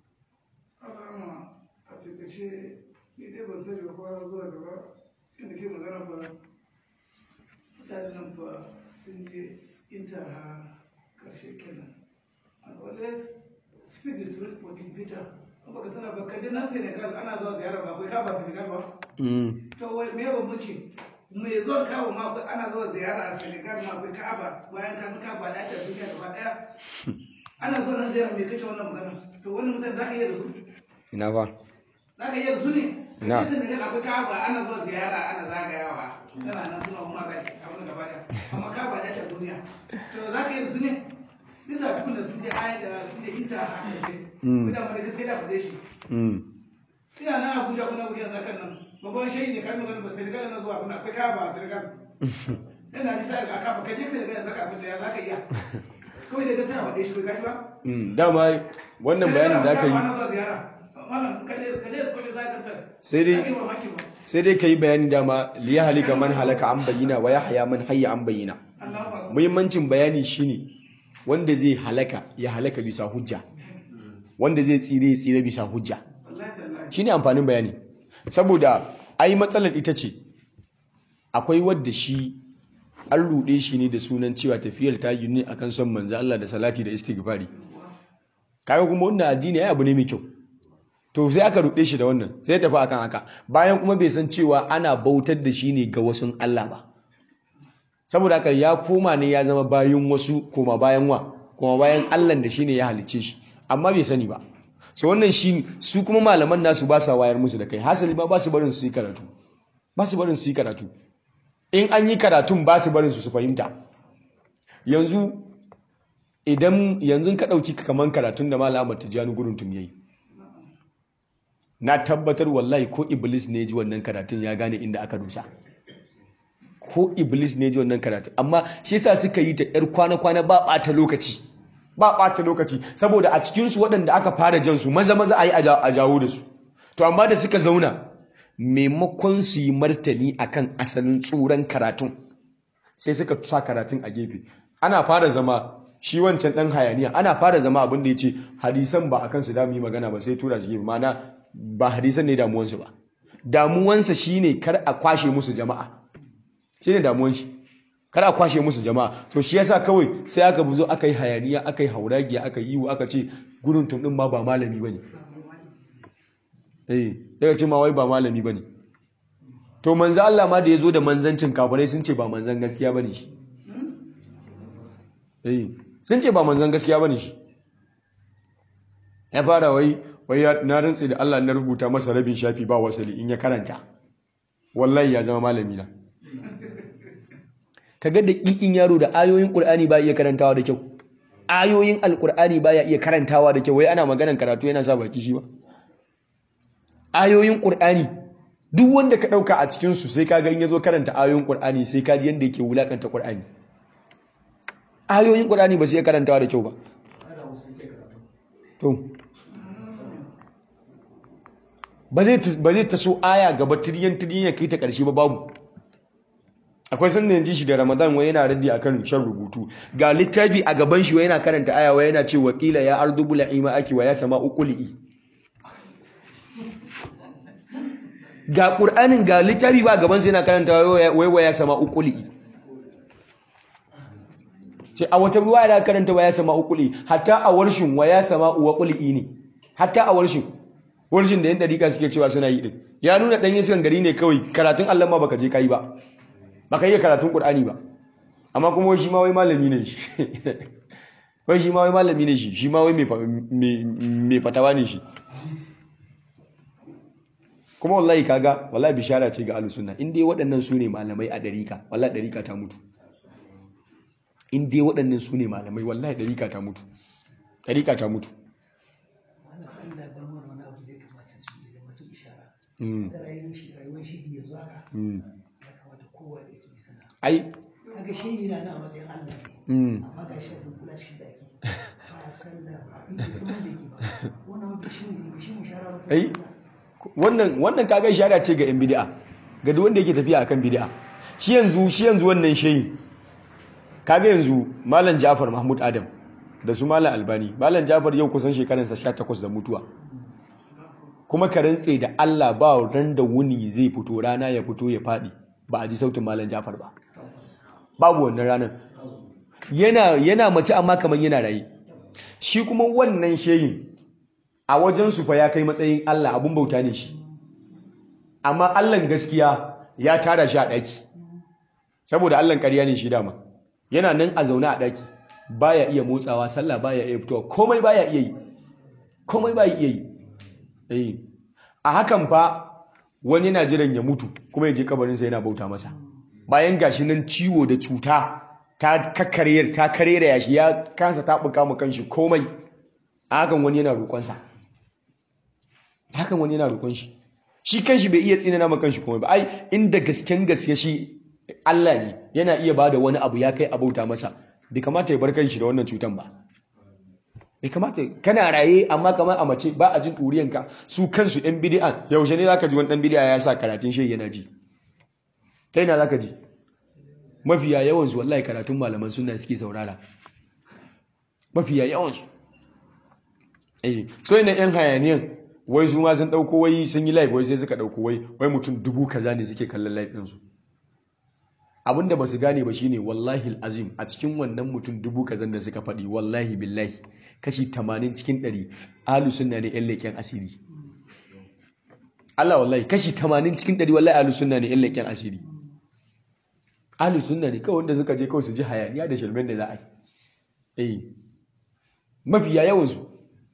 intaha karshe kenan and always speak the truth for this bitter baka tana ba kaje na Senegal ana zuwa ziyara ba akwai kaba Senegal ba to wai me bambanci me zuwa kawo ma akwai ana zuwa ziyara a Senegal ma akwai Ka'aba bayan ka san Ka'aba da ta duniya gaba daya ana zuwa nan ziyara me kace wannan magana to wannan mutane zaka iya da su ina ba zaka iya da su ne Na. Senegal akwai Ka'aba ana zuwa ziyara ana zagayawa tana nan suna umar zaki abin gaba daya amma Ka'aba da ta duniya to zaka iya da su ne bisa abin da sun je aya da sun je inta a ƙarshe kuna mara ta sai da fade shi ina nan abuja kuna wuyan zakan nan babban shayi ne kai magana ba sai daga nan zuwa kuna akwai kaya ba a sirgan ina ji sai ka kafa kaje ka daga zaka fita ya zaka iya kawai daga sai a fade shi kai gaji ba dama wannan bayanin da aka yi Sai dai- sai dai ka yi bayanin dama liya halika man halaka an bayyana wa ya haya man hayya an bayyana muhimmancin bayani shine wanda zai halaka ya halaka bisa hujja wanda zai tsire ya tsire bisa hujja shine amfanin bayani saboda ai matsalar ita ce akwai wadda shi an ruɗe shi ne da sunan cewa tafiyar ta yi ne akan son manzo Allah da salati da istighfari kaga kuma wannan addini ai abu ne mai kyau to sai aka ruɗe shi da wannan sai tafi akan haka bayan kuma bai san cewa ana bautar da shi ne ga wasu Allah ba saboda haka ya koma ne ya zama bayan wasu koma bayan wa koma bayan Allah da shi ne ya halicce shi amma bai sani ba so wannan shi su kuma malaman nasu ba sa wayar musu da kai hasali ma ba su barin su yi karatu ba su barin su yi karatu in an yi karatun ba su barin su su fahimta yanzu idan yanzu ka ɗauki kaman karatun da malam Ahmad Tijjani gurin tum yayi na tabbatar wallahi ko iblis ne ji wannan karatun ya gane inda aka dosa ko iblis ne ji wannan karatun amma shi yasa suka yi ta yar kwana-kwana ba ɓata lokaci ba ɓata lokaci saboda a cikinsu waɗanda aka fara jan su maza maza a yi a jawo da su to amma da suka zauna maimakon su yi martani akan asalin tsuran karatun sai suka sa karatun a gefe ana fara zama shi wancan ɗan hayaniya ana fara zama abin da ya ce hadisan ba a kansu damu yi magana ba sai tura shi gefe mana ba hadisan ne damuwansu ba damuwansa shine kar a kwashe musu jama'a shine damuwan shi kar a kwashe musu jama'a to shi yasa kawai sai aka buzo aka yi hayaniya aka yi hauragiya aka yi yiwu aka ce gudun tum din ma ba malami bane eh daga ce ma wai ba malami bane to manzo Allah ma da yazo da manzancin kafirai sun ce ba manzan gaskiya bane shi eh sun ce ba manzan gaskiya bane shi ya fara wai wai na rantse da Allah na rubuta masa rabin shafi ba wasali in ya karanta wallahi ya zama malami na kaga da kikin yaro da ayoyin Qur'ani ba iya karantawa da kyau ayoyin alqur'ani baya iya karantawa da kyau wai ana maganan karatu yana sa baki shi ba ayoyin Qur'ani duk wanda ka dauka a cikin su sai kaga in yazo karanta ayoyin Qur'ani sai kaji yanda yake wulakanta Qur'ani ayoyin Qur'ani ba su iya karantawa da kyau ba to ba zai taso aya gaba tiriyan tiriyan ya kai ta ƙarshe ba babu akwai sanda yanzu shi da ramadan wai yana raddi akan shan rubutu ga littafi a gaban shi wai yana karanta aya wai yana ce wakila ya ardu bula'ima aki wa ya sama uquli ga qur'anin ga littafi ba gaban sa yana karanta wai wa ya sama uquli ce a wata ruwa yana karanta wa ya sama uquli hatta a warshin wa ya sama uquli ne hatta a warshin warshin da yan dariƙa suke cewa suna yi din ya nuna dan iskan gari ne kawai karatun Allah ma baka je kai ba baka yi karatun Qur'ani ba amma kuma wai shi ma wai malami ne shi wai shi ma wai malami ne shi shi ma wai mai fatawa ne shi kuma wallahi kaga wallahi bishara ce ga ahlus sunna in dai waɗannan su ne malamai a dariƙa wallahi dariƙa ta mutu in dai waɗannan su ne malamai wallahi dariƙa ta mutu dariƙa ta mutu ai kaga shehi na na matsayin Allah ne amma ga shi da kula cikin daki ba sallah ba bi sun da yake ba wannan ba shi ne ba shi mu shara ba ai wannan wannan kaga shara ce ga yan bid'a ga duk wanda yake tafiya akan bid'a shi yanzu shi yanzu wannan shehi kaga yanzu malam Ja'far Mahmud Adam da su malam Albani malam Ja'far yau kusan shekaransa 18 da mutuwa kuma ka rantse da Allah ba ran da wuni zai fito rana ya fito ya fadi ba a ji sautin malam Ja'far ba babu wannan ranar yana yana mace amma kaman yana raye shi kuma wannan shehin a wajen su fa ya kai matsayin Allah abun bauta ne shi amma Allahn gaskiya ya tara shi a daki saboda Allahn ƙarya ne shi dama yana nan a zaune a daki baya iya motsawa sallah baya iya fitowa komai baya iya yi komai baya iya yi eh a hakan fa wani yana jiran ya mutu kuma ya je kabarinsa yana bauta masa bayan gashi nan ciwo da cuta ta kakkarye ta karera yashi ya kansa ta buka mu kanshi komai a hakan wani yana roƙonsa hakan wani yana roƙon shi shi kanshi bai iya tsinana ma kanshi komai ba ai inda gasken gaske shi Allah ne yana iya bada wani abu ya kai abauta masa bai kamata ya bar kanshi da wannan cutan ba bai kamata kana raye amma kamar a mace ba a jin ɗuriyanka su kansu ɗan bidi'an yaushe ne zaka ji wani ɗan bidi'a ya sa karatun shi yana ji ta yana zaka ji mafiya yawansu wallahi karatun malaman suna suke saurara mafiya yawansu eh so ina yan hayaniyan wai su ma sun ɗauko wai sun yi live wai sai suka ɗauko wai wai mutum dubu kaza ne suke kallon live ɗinsu abinda ba su gane ba shine wallahi azim a cikin wannan mutum dubu kazan da suka faɗi wallahi billahi kashi 80 cikin 100 ahlus sunna ne yan leƙen asiri Allah wallahi kashi 80 cikin 100 wallahi ahlus sunna ne yan leƙen asiri ahlus sunna ne kawai wanda suka je kawai su ji hayaniya da shirmen da za a yi eh mafiya yawan su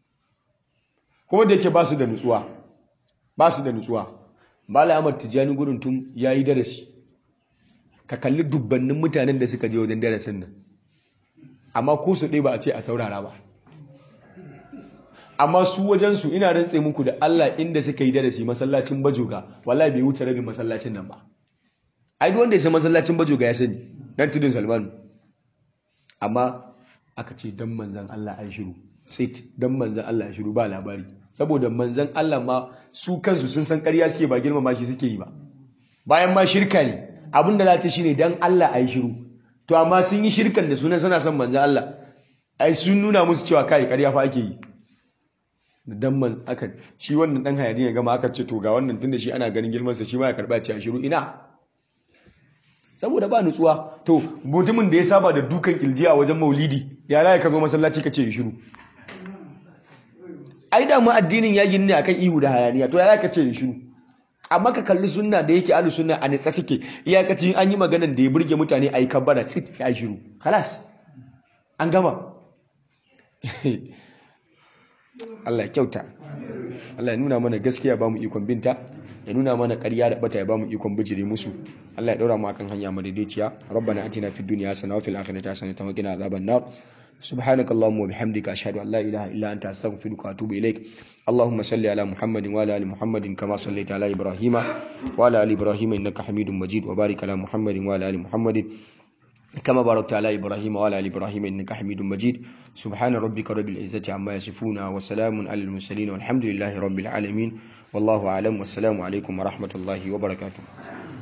kuma da yake ba su da nutsuwa ba su da nutsuwa Malam Ahmad Tijani gurin tun yayi darasi ka kalli dubbannin mutanen da suka je wajen darasin nan amma ko su ɗaya ba a ce a saurara ba amma su wajensu ina rantse muku da Allah inda suka yi darasi masallacin bajoga wallahi bai wuce rabin masallacin nan ba ai duk wanda ya san masallacin bajoga ya sani dan tudun Salmanu amma aka ce dan manzan Allah an shiru sit dan manzan Allah an shiru ba labari saboda manzan Allah ma su kansu sun san ƙarya suke ba girmama shi suke yi ba bayan ma shirka ne abin da za ta shine dan Allah an shiru to amma sun yi shirkan da sunan suna son manzan Allah ai sun nuna musu cewa kai ƙarya fa ake yi dan man aka shi wannan dan hayani ya gama aka ce to ga wannan tunda shi ana ganin girman sa shi ma ya karba ce a shiru ina saboda ba nutsuwa to mutumin da ya saba da dukan kilji a wajen maulidi ya laye ka zo masallaci ka ce shiru ai da mu addinin ya gini ne akan ihu da hayaniya to ya ka ce shiru amma ka kalli sunna da yake alu sunna a nitsa suke iyakacin an yi maganar da ya burge mutane a yi kabbara tsit ya shiru halas an gama Allah ya kyauta Allah ya nuna mana gaskiya ba mu ikon binta ya nuna mana ƙarya da bata ya ba mu ikon bijire musu Allah ya daura mu akan hanya madaidaiciya rabbana atina fid dunya hasana wa fil akhirati hasanatan wa qina adhaban nar سبحانك اللهم وبحمدك أشهد أن لا إله إلا أنت أستغفرك وأتوب إليك اللهم صل على محمد وعلى آل محمد كما صليت على إبراهيم وعلى آل إبراهيم إنك حميد مجيد وبارك على محمد وعلى آل محمد كما باركت على إبراهيم وعلى آل إبراهيم إنك حميد مجيد سبحان ربك رب العزة عما يصفون وسلام على المرسلين والحمد لله رب العالمين والله أعلم والسلام عليكم ورحمة الله وبركاته